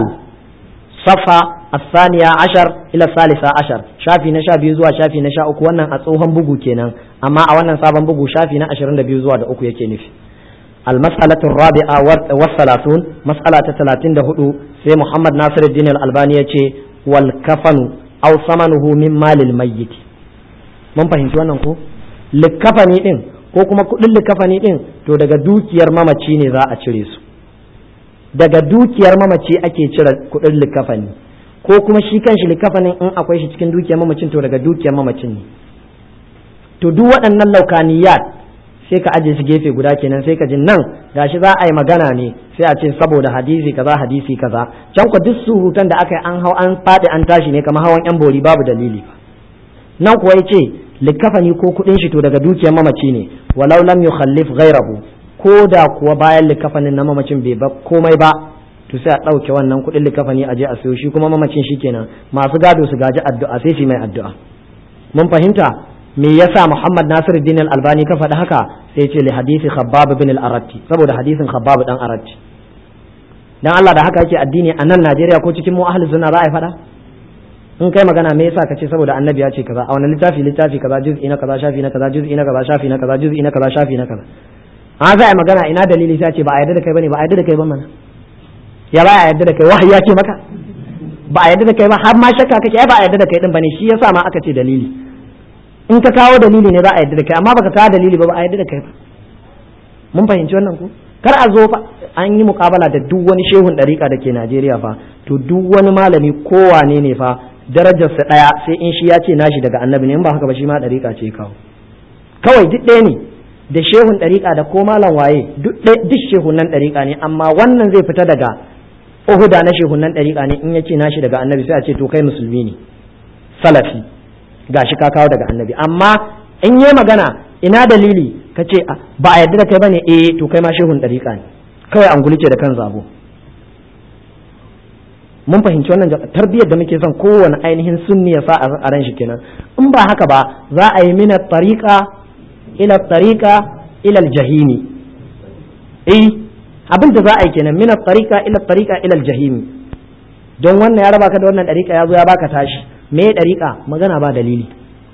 safa الثانية عشر إلى الثالثة عشر شافي نشا بيزوا شافي نشا أكو wannan a tsohon bugu kenan amma a wannan sabon bugu shafi na 22 zuwa da uku yake nufi المسألة الرابعة والثلاثون مسألة ثلاثين دهدو سي محمد ناصر الدين الألباني يتي والكفن أو ثمنه من مال الميت mun fahimci wannan ko likafani din ko kuma kudin likafani din to daga dukiyar mamaci ne za a cire su daga dukiyar mamaci ake cire kudin likafani ko kuma shi kanshi likafanin in akwai shi cikin dukiyar mamacin to daga dukiyar mamacin ne to duk waɗannan laukaniyat sai ka aje su gefe guda kenan sai ka ji nan gashi za a yi magana ne sai a ce saboda hadisi kaza hadisi kaza can ku duk surutan da aka yi an hau an faɗi an tashi ne kamar hawan yan bori babu dalili nan kuwa yace likafani ko kuɗin shi to daga dukiyar mamaci ne walau lam yukhallif ghairahu ko da kuwa bayan likafanin na mamacin bai ba komai ba to sai a ɗauke wannan kuɗin likafani a je a sayo shi kuma mamacin shi kenan masu gado su gaji addu'a sai su mai addu'a mun fahimta me yasa Muhammad Nasir din al-Albani ka faɗi haka sai ce li hadisi Khabbab bin al-Aratti saboda hadisin Khabbab dan Aratti dan Allah da haka yake addini a nan Najeriya ko cikin mu ahli sunna za a faɗa in kai magana me yasa ka ce saboda annabi ya ce kaza a wani littafi littafi kaza juz'i na kaza shafi na kaza juz'i na kaza shafi na kaza juz'i na kaza shafi na kaza a za a magana ina dalili sai ce ba a yarda da kai bane ba a yarda da kai ba mana ya ba a yarda da kai wahayi ya ce maka ba a yarda da kai ba har ma shakka kake ai ba a yarda da kai din bane shi yasa ma aka ce dalili in ka kawo dalili ne za a yarda da kai amma baka kawo dalili ba ba a yarda da kai ba mun fahimci wannan ko kar a zo fa an yi mukabala da duk wani shehun dariƙa da ke Najeriya fa to duk wani malami kowane ne fa darajarsa ɗaya sai in shi ya ce nashi daga annabi ne in ba haka ba shi ma dariƙa ce kawo kawai duk ɗaya ne da shehun dariƙa da ko malam waye duk shehun nan dariƙa ne amma wannan zai fita daga uhuda na shehun nan dariƙa ne in ya ce nashi daga annabi sai a ce to kai musulmi ne salafi gashi ka kawo daga annabi amma in yi magana ina dalili ka ce ba a yarda da kai bane eh to kai ma shehun dariƙa ne kawai an gulice da kan zabo mun fahimci wannan tarbiyyar da muke son kowane ainihin sunni ya sa a ran shi kenan in ba haka ba za a yi mina tariqa ila tariqa ila aljahimi eh abin da za a yi kenan mina tariqa ila tariqa ila aljahimi don wannan ya raba ka da wannan ɗariƙa ya zo ya baka tashi me ɗariƙa magana ba dalili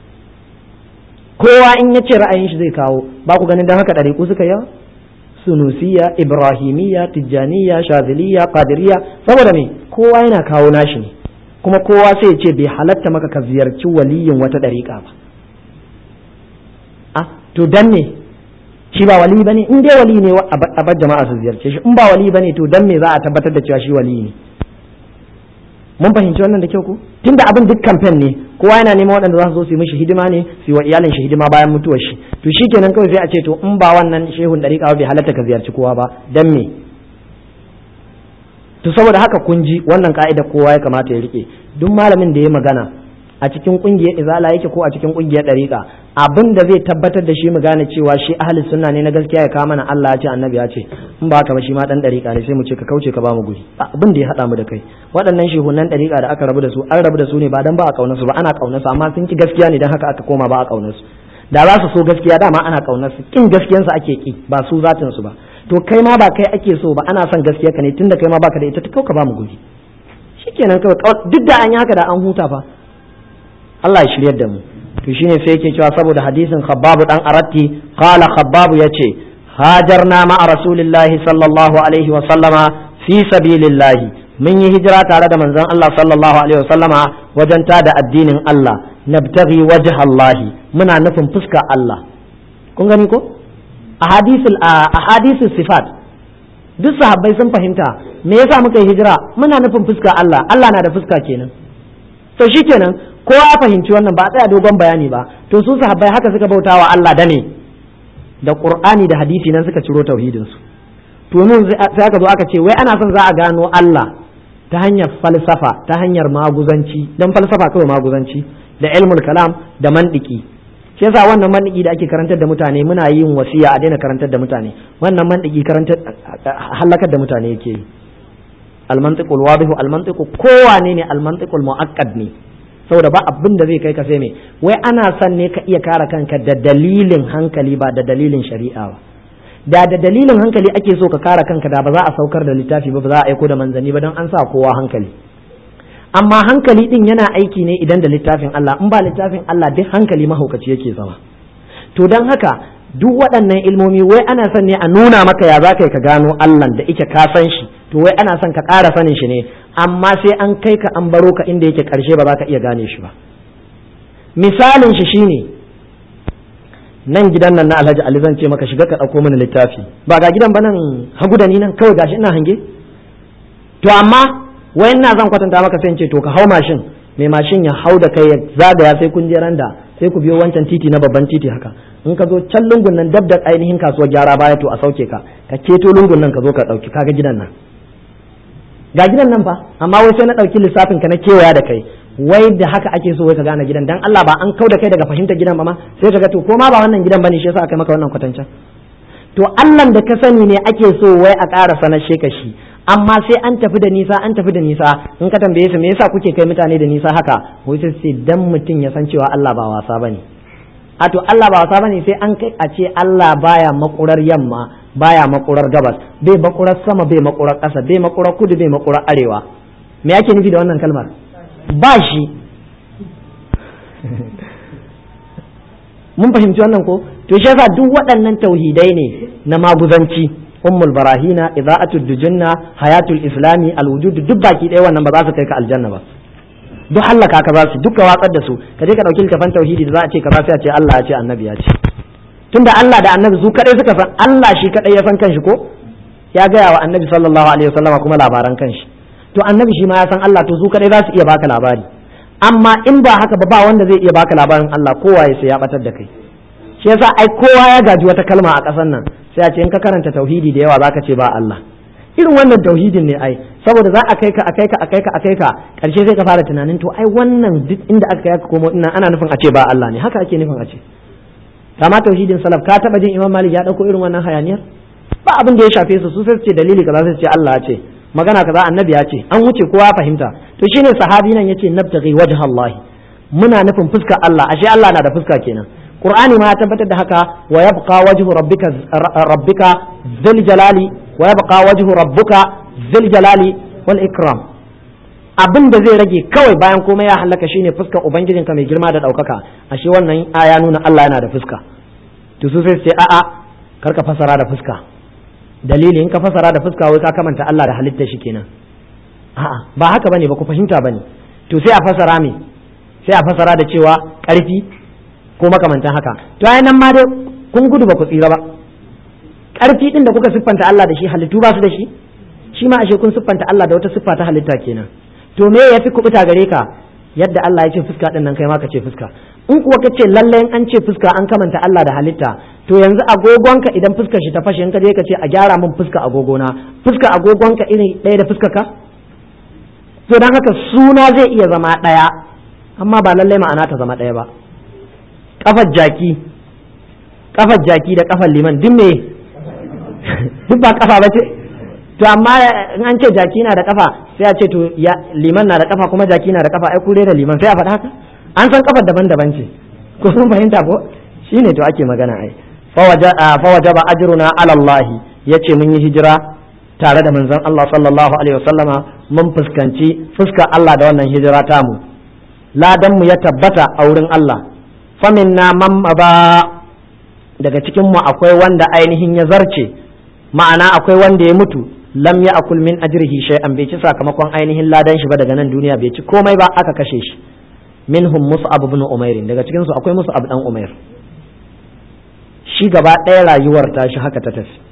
kowa in ya ce ra'ayin shi zai kawo ba ku ganin don haka ɗariƙu suka yawa sunusiya ibrahimiyya tijjaniya shaziliya qadiriyya saboda me kowa yana kawo nashi ne kuma kowa sai ya ce bai halatta maka ka ziyarci waliyin wata ɗariƙa ba a to dan me shi ba wali bane in dai wali ne a bar jama'a su ziyarce shi in ba wali bane to dan me za a tabbatar da cewa shi wali ne mun fahimci wannan da kyau ko tunda abin duk kamfen ne kowa yana neman waɗanda za su zo su yi mishi hidima ne su yi wa iyalin shi hidima bayan mutuwar shi to shikenan kawai sai a ce to in ba wannan shehun dariƙa bai halatta ka ziyarci kowa ba dan me to saboda haka kun ji wannan ka'ida kowa ya kamata ya rike duk malamin da ya magana a cikin kungiyar izala yake ko a cikin kungiyar dariƙa abin da zai tabbatar da shi mu gane cewa shi ahli sunna ne na gaskiya ya kawo mana Allah ya ce annabi ya ce in ba haka ba shi ma dan dariƙa ne sai mu ce ka kauce ka ba mu guri abin da ya hada mu da kai waɗannan shehunan dariƙa da aka rabu da su an rabu da su ne ba dan ba a kaunar su ba ana kaunar su amma sun ki gaskiya ne dan haka aka koma ba a kaunar su da za su so gaskiya dama ana kaunar su kin gaskiyan su ake ki ba su zatin su ba to kai ma ba kai ake so ba ana son gaskiya ka ne tunda kai ma baka da ita ta kauka ba mu guri shikenan kawai duk da an yi haka da an huta fa Allah ya shiryar da mu to shine sai yake cewa saboda hadisin Khabbab dan Aratti qala Khabbab yace hajarna ma rasulillahi sallallahu alaihi wa sallama fi sabilillahi mun yi hijira tare da manzon Allah sallallahu alaihi wa sallama wajen tada addinin Allah nabtaghi wajha Allah muna nufin fuska Allah kun gani ko ahadisul ahadisul sifat duk sahabbai sun fahimta me yasa muka yi hijira muna nufin fuska Allah Allah na da fuska kenan to shikenan kowa ya fahimci wannan ba a tsaya dogon bayani ba to su sahabbai haka suka bauta wa Allah da ne da Qur'ani da hadisi nan suka ciro tauhidin su to nun sai aka zo aka ce wai ana son za a gano Allah ta hanyar falsafa ta hanyar maguzanci dan falsafa kawai maguzanci da ilmul kalam da mandiki shi yasa wannan mandiki da ake karantar da mutane muna yin wasiya a daina karantar da mutane wannan mandiki karantar halakar da mutane yake yi almantiqul wadihu almantiqu kowane ne almantiqul muakkad ne saboda ba abin da zai kai ka sai me wai ana son ne ka iya kare kanka da dalilin hankali ba da dalilin shari'a ba da da dalilin hankali ake so ka kare kanka da ba za a saukar da littafi ba ba za a aiko da manzanni ba don an sa kowa hankali amma hankali din yana aiki ne idan da littafin Allah in ba littafin Allah duk hankali mahaukaci yake zama to don haka duk waɗannan ilmomi wai ana son ne a nuna maka ya za ka gano Allah da ike ka san shi to wai ana son ka ƙara sanin shi ne amma sai an kai ka an baro ka inda yake ƙarshe ba za ka iya gane shi ba misalin shi shine nan gidan nan na Alhaji Ali zan ce maka shiga ka ɗauko mana littafi ba ga gidan ba nan hagu da ni nan kawai gashi ina hange to amma wai ina zan kwatanta maka sai in ce to ka hau mashin mai mashin ya hau da kai ya zagaya sai kun je randa sai ku biyo wancan titi na babban titi haka in ka zo can lungun nan dab da ainihin kasuwar gyara baya to a sauke ka ka keto lungun nan ka zo ka ɗauki kaga gidan nan ga gidan nan fa amma wai sai na ɗauki lissafin ka na kewaya da kai wai da haka ake so wai ka gane gidan dan Allah ba an kau da kai daga fahimtar gidan ba ma sai ka ga to ko ma ba wannan gidan bane shi yasa aka maka wannan kwatancin to Allah da ka sani ne ake so wai a ƙara sanar ka shi amma sai an tafi da nisa an tafi da nisa in ka tambaye su me yasa kuke kai mutane da nisa haka wai sai sai dan mutum ya san cewa Allah ba wasa bane a to Allah ba wasa bane sai an kai a ce Allah baya makurar yamma baya makurar gabas bai makurar sama bai makurar ƙasa bai makurar kudu bai makurar arewa me yake nufi da wannan kalmar ba shi mun fahimci wannan ko to shi yasa duk waɗannan tauhidai ne na maguzanci ummul barahina ida'atul dujunna hayatul islami alwujud duk baki ɗaya wannan ba za su kai ka aljanna ba duk hallaka ka za su duka watsar da su ka je ka dauki littafin tauhidi da za a ce kaza sai a ce Allah ya ce annabi ya ce tunda Allah da annabi su kadai suka san Allah shi kadai ya san kanshi ko ya gaya wa annabi sallallahu alaihi wasallama kuma labaran kanshi to annabi shi ma ya san Allah to su kadai za su iya baka labari amma in ba haka ba ba wanda zai iya baka labarin Allah kowa ya sai ya batar da kai shi yasa ai kowa ya gaji wata kalma a ƙasar nan sai a ce in ka karanta tauhidi da yawa zaka ce ba Allah irin wannan tauhidin ne ai saboda za a kai ka a kai ka a kai ka a kai ka karshe sai ka fara tunanin to ai wannan duk inda aka kai ka komo ina ana nufin a ce ba Allah ne haka ake nufin a ce kama tauhidin salaf ka taba jin Imam Malik ya dauko irin wannan hayaniyar ba abin da ya shafe su su sai su ce dalili kaza sai su ce Allah ya ce magana kaza annabi ya ce an wuce kowa ya fahimta to shine sahabi nan yace nabtaghi wajha Allah muna nufin fuskar Allah ashe Allah na da fuska kenan Qur'ani ma ya tabbatar da haka wa yabqa wajhu rabbika rabbika dhil jalali wa yabqa wajhu rabbuka dhil jalali wal ikram abin da zai rage kawai bayan komai ya halaka shine fuskar ubangijinka mai girma da ɗaukaka ashe wannan aya nuna Allah yana da fuska to su sai su ce a'a kar ka fasara da fuska dalili in ka fasara da fuska wai ka kamanta Allah da halitta shi kenan a'a ba haka bane ba ku fahimta bane to sai a fasara me sai a fasara da cewa ƙarfi ko makamantan haka to ai nan ma dai kun gudu ba ku tsira ba ƙarfi din da kuka siffanta Allah da shi halittu ba su da shi shi ma ashe kun siffanta Allah da wata siffa ta halitta kenan to me yafi kubuta gare ka yadda Allah ya ce fuska din nan kai ma ka ce fuska in kuwa ka ce lalle an ce fuska an kamanta Allah da halitta to yanzu agogonka idan fuskar shi ta fashe in ka je ka ce a gyara min fuska agogona fuska agogonka iri ɗaya da fuskar ka to dan haka suna zai iya zama ɗaya amma ba lalle ma'ana ta zama ɗaya ba kafar jaki kafar jaki da kafar liman duk me duk ba kafa ba ce to amma in an ce jaki na da kafa sai a ce to ya liman na da kafa kuma jaki na da kafa ai kure da liman sai a faɗa haka an san kafar daban-daban ce ko sun fahimta ko shine to ake magana ai fa wajaba ajruna ala Allah yace mun yi hijira tare da manzon Allah sallallahu alaihi wasallama mun fuskanci fuskar Allah da wannan hijira tamu ladan mu ya tabbata a wurin Allah faminna man ba daga cikin mu akwai wanda ainihin ya zarce ma'ana akwai wanda ya mutu lam ya akul min ajrihi shay'an bai ci sakamakon ainihin ladan shi ba daga nan duniya bai ci komai ba aka kashe shi minhum mus'ab ibn umair daga cikin su akwai mus'ab dan umair shi gaba ɗaya rayuwar ta shi haka ta tafi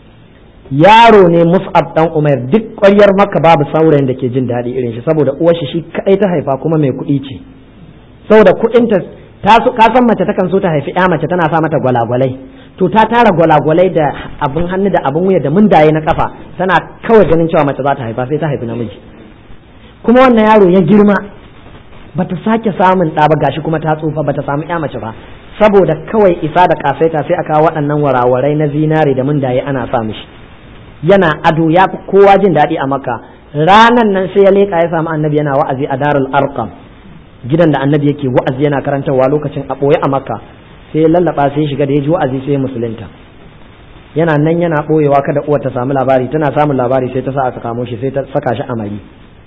yaro ne mus'ab dan umair duk ƙwaryar maka babu saurayin da ke jin daɗi irin shi saboda uwar shi shi kadai ta haifa kuma mai kuɗi ce saboda kuɗin ta ka san mace takan so ta haifi ya mace tana sa mata gwalagwalai to ta tara gwalagwalai da abin hannu da abin wuya da mundaye na kafa tana kawai ganin cewa mace za ta haifa sai ta haifi namiji kuma wannan yaro ya girma bata sake samun ɗa ba gashi kuma ta tsufa bata samu ya mace ba saboda kawai isa da kasaita sai aka waɗannan warawarai na zinare da mundaye ana sa mishi yana ado ya fi kowa jin daɗi a maka ranan nan sai ya leƙa ya samu annabi yana wa'azi a darul arqam gidan da annabi yake wa'azi yana karantarwa lokacin a ɓoye a makka sai ya lallaba sai ya shiga da ya ji wa'azi sai ya musulunta yana nan yana ɓoyewa kada uwar ta samu labari tana samun labari sai ta sa aka kamo shi sai ta saka shi a mari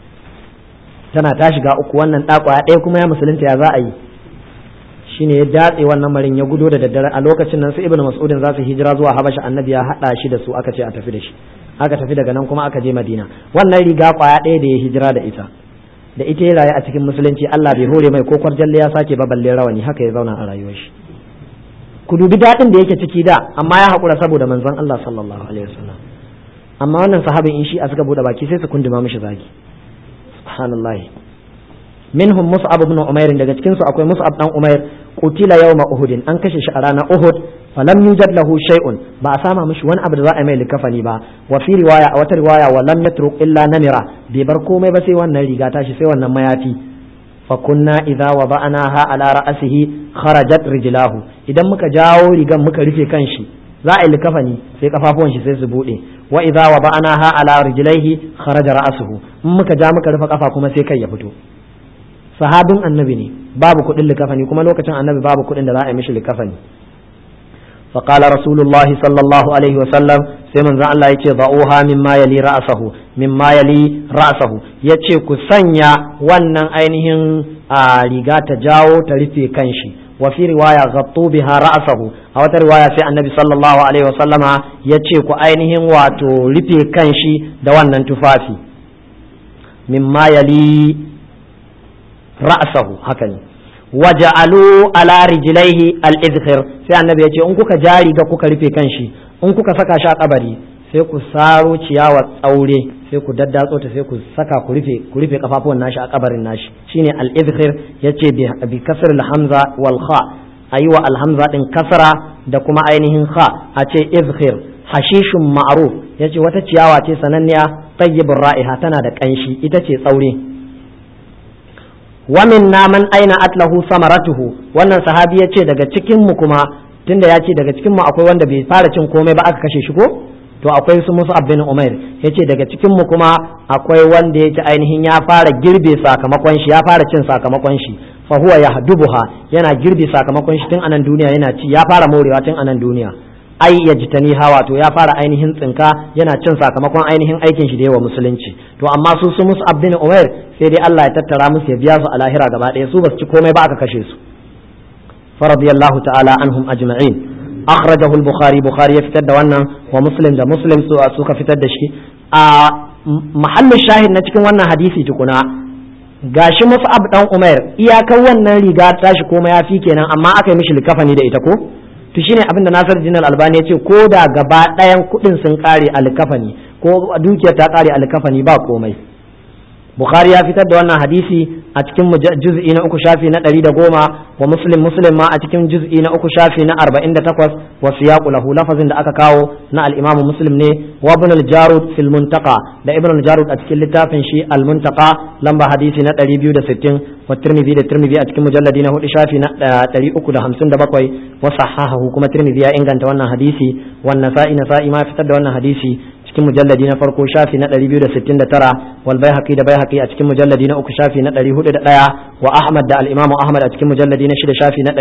tana ta shiga uku wannan ɗakwaya ɗaya kuma ya musulunta ya za a yi shine ya datse wannan marin ya gudo da daddare a lokacin nan su ibnu mas'udin za su hijira zuwa habasha annabi ya haɗa shi da su aka ce a tafi da shi aka tafi daga nan kuma aka je madina wannan riga kwaya ɗaya da ya hijira da ita da ita ya rayu a cikin musulunci Allah bai hore mai ko kwarjalle ya sake ba balle rawani haka ya zauna a rayuwar shi ku dubi daɗin da yake ciki da amma ya haƙura saboda manzon Allah sallallahu alaihi wasallam amma wannan sahabin in shi a suka bude baki sai su kunduma mishi zagi subhanallahi minhum mus'ab ibn umair daga cikin su akwai mus'ab dan umair qutila yawma uhud an kashe shi a ranar uhud falam yujad lahu shay'un ba a sama mishi wani abu da za a mai likafani ba wa fi riwaya a wata riwaya wa lam yatruk illa namira bai bar komai ba sai wannan riga tashi sai wannan mayafi fa kunna idza wada'naha ala ra'sihi kharajat rijlahu idan muka jawo rigan muka rufe kanshi za a yi likafani sai kafafuwan shi sai su bude wa idza wada'naha ala rijlaihi kharaja ra'suhu in muka ja muka rufe kafa kuma sai kai ya fito sahabin annabi ne babu kuɗin likafani kuma lokacin annabi babu kuɗin da za a yi mishi likafani فقال رسول الله صلى الله عليه وسلم sai manzon Allah yace da'uha mimma yali ra'sahu mimma yali ra'sahu yace ku sanya wannan ainihin riga ta jawo ta rufe kanshi wa fi riwaya ghattu biha ra'sahu a wata riwaya sai annabi sallallahu alaihi wasallama yace ku ainihin wato rufe kanshi da wannan tufafi mimma yali ra'sahu haka ne waja'alu ala rijlaihi al-izhir sai annabi ya ce in kuka ja riga kuka rufe kanshi in kuka saka shi a kabari sai ku saro ciyawa tsaure sai ku daddatso ta sai ku saka ku rufe ku rufe kafafuwan nashi a kabarin nashi shine al-izhir yace bi kasr al-hamza wal kha ayi wa al-hamza din kasra da kuma ainihin kha a ce izhir hashishun ma'ruf yace wata ciyawa ce sananniya tayyibur ra'iha tana da kanshi ita ce tsaure wamin naman aina atlahu samaratuhu wannan sahabi ya ce daga cikin mu kuma tunda ya ce daga cikin mu akwai wanda bai fara cin komai ba aka kashe shi ko to akwai su musu bin umair ya ce daga cikin mu kuma akwai wanda yake ainihin ya fara girbe sakamakon shi ya fara cin sakamakon shi fa huwa yahdubuha yana girbe sakamakon shi tun anan duniya yana ci ya fara morewa tun anan duniya ai ya jitani hawa to ya fara ainihin tsinka yana cin sakamakon ainihin aikin shi da yawa musulunci to amma su su musu bin umair sai dai Allah ya tattara musu ya biya su a lahira gaba ɗaya su ba su ci komai ba aka kashe su faradiyallahu ta'ala anhum ajma'in akhrajahu al-bukhari bukhari ya fitar da wannan wa muslim da muslim su suka fitar da shi a mahallin shahid na cikin wannan hadisi tukuna gashi mus'ab dan umair iyakar wannan riga tashi komai ya fi kenan amma aka yi mishi likafani da ita ko to shine abin da Nasir Jinal Albani ya ce ko da gaba ɗayan kuɗin sun kare a likafani ko dukiyar ta kare a likafani ba komai Bukhari ya fitar da wannan hadisi a cikin juz'i na uku shafi na ɗari da goma wa Muslim Muslim ma a cikin juz'i na uku shafi na arba'in da takwas wa siyaqu lahu lafazin da aka kawo na al-Imam Muslim ne wa Ibn al-Jarud fil Muntaqa da Ibn al-Jarud a cikin littafin shi al-Muntaqa lamba hadisi na ɗari biyu da sittin wa Tirmidhi da Tirmidhi a cikin mujalladi na hudu shafi na ɗari uku da hamsin da bakwai wa sahahahu kuma Tirmidhi ya inganta wannan hadisi wa Nasa'i Nasa'i ma fitar da wannan hadisi cikin mujalladi na farko shafi na 269 wal baihaqi da baihaqi a cikin mujalladi na uku shafi na 401 wa ahmad da al imamu ahmad a cikin mujalladi na shida shafi na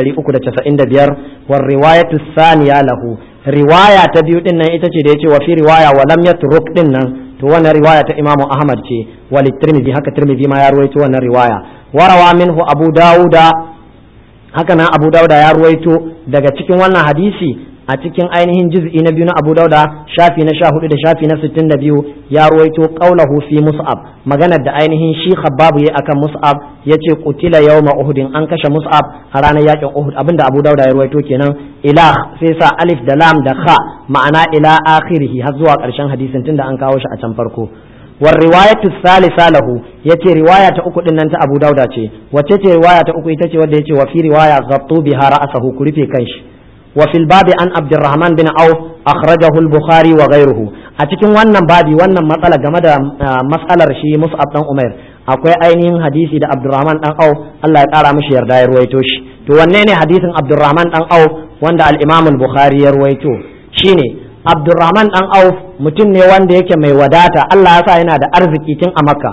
395 wal riwayatu thaniya lahu riwaya ta biyu din nan ita ce da yace wa fi riwaya wa lam yatruk din nan to wannan riwaya ta imamu ahmad ce wal tirmidhi haka tirmidhi ma ya ruwaito wannan riwaya warawa minhu abu dauda haka nan abu dauda ya ruwaito daga cikin wannan hadisi a cikin ainihin juz'i na biyu na Abu Dauda shafi na sha hudu da shafi na sittin da biyu ya ruwaito qaulahu fi Mus'ab maganar da ainihin shi Khabbab yayi akan Mus'ab yace qutila yawma Uhud an kashe Mus'ab a ranar yakin Uhud abinda Abu Dauda ya ruwaito kenan ila sai sa alif da lam da kha ma'ana ila akhirih har zuwa karshen hadisin tunda an kawo shi a can farko والرواية الثالثة له يتي رواية أكو إن أنت أبو داود وتتي رواية أكو يتي وديتي وفي رواية غطوا بها رأسه كريفي كنش وفي الباب عن عبد الرحمن بن عوف أخرجه البخاري وغيره أتكن wannan babi wannan matsala game da matsalar shi Mus'ab dan Umair akwai ainihin hadisi da Abdurrahman dan Auf Allah ya kara mishi yarda ya ruwaito shi to wanne ne hadisin Abdurrahman dan Auf wanda al-Imam al-Bukhari ya ruwaito shine Abdurrahman dan Auf mutum ne wanda yake mai wadata Allah ya sa yana da arziki tun a Makka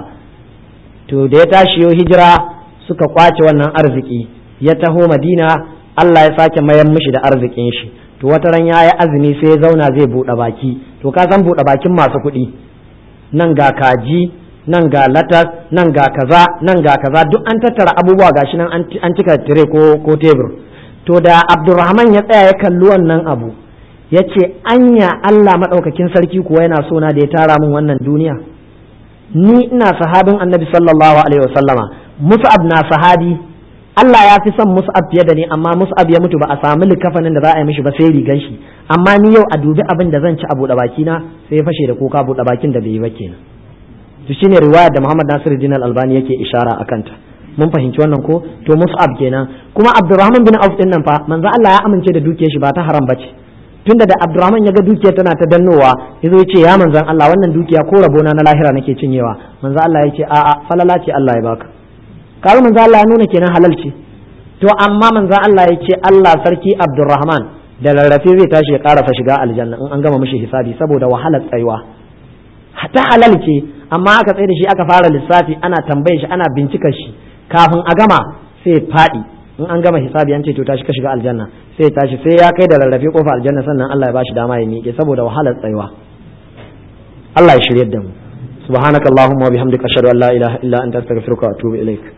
to da ya tashi yo hijira suka kwace wannan arziki ya taho Madina Allah ya sake mayan mishi da arzikin shi to wata ran ya yi azumi sai ya zauna zai buɗe baki to ka san buɗe bakin masu kuɗi nan ga kaji nan ga latas nan ga kaza nan ga kaza duk an tattara abubuwa gashi nan an cika tire ko ko tebur to da Abdurrahman ya tsaya ya kalli wannan abu ya ce anya Allah maɗaukakin sarki kuwa yana so na da ya tara min wannan duniya ni ina sahabin annabi sallallahu alaihi wasallama Mus'ab na sahabi Allah ya fi son Mus'ab fiye da ni amma Mus'ab ya mutu ba a samu likafanin da za a yi mishi ba sai rigan shi amma ni yau a dubi abin da zan ci a buɗe baki na sai ya fashe da kuka buɗe bakin da bai yi ba kenan to shine riwaya da Muhammad Nasiruddin Al-Albani yake ishara akan ta mun fahimci wannan ko to Mus'ab kenan kuma Abdurrahman bin Auf din nan fa manzo Allah ya amince da dukiyar shi ba ta haram bace tunda da Abdurrahman ya ga dukiyar tana ta dannowa yazo ya ce ya manzon Allah wannan dukiya ko rabona na lahira nake cinyewa manzo Allah ya ce a'a falala ce Allah ya baka kaga manzo Allah ya nuna kenan halal ce to amma manzo Allah ya ce Allah sarki Abdurrahman da rarrafe zai tashi ya karasa shiga aljanna in an gama mishi hisabi saboda wahalar tsayuwa ta halal ce amma aka tsaye da shi aka fara lissafi ana tambaye shi ana bincikar shi kafin a gama sai faɗi in an gama hisabi an ce to tashi ka shiga aljanna sai tashi sai ya kai da rarrafe kofa aljanna sannan Allah ya bashi dama ya miƙe saboda wahalar tsayuwa Allah ya shiryar da mu subhanakallahumma wa bihamdika ashhadu an la ilaha illa anta astaghfiruka wa atubu ilaik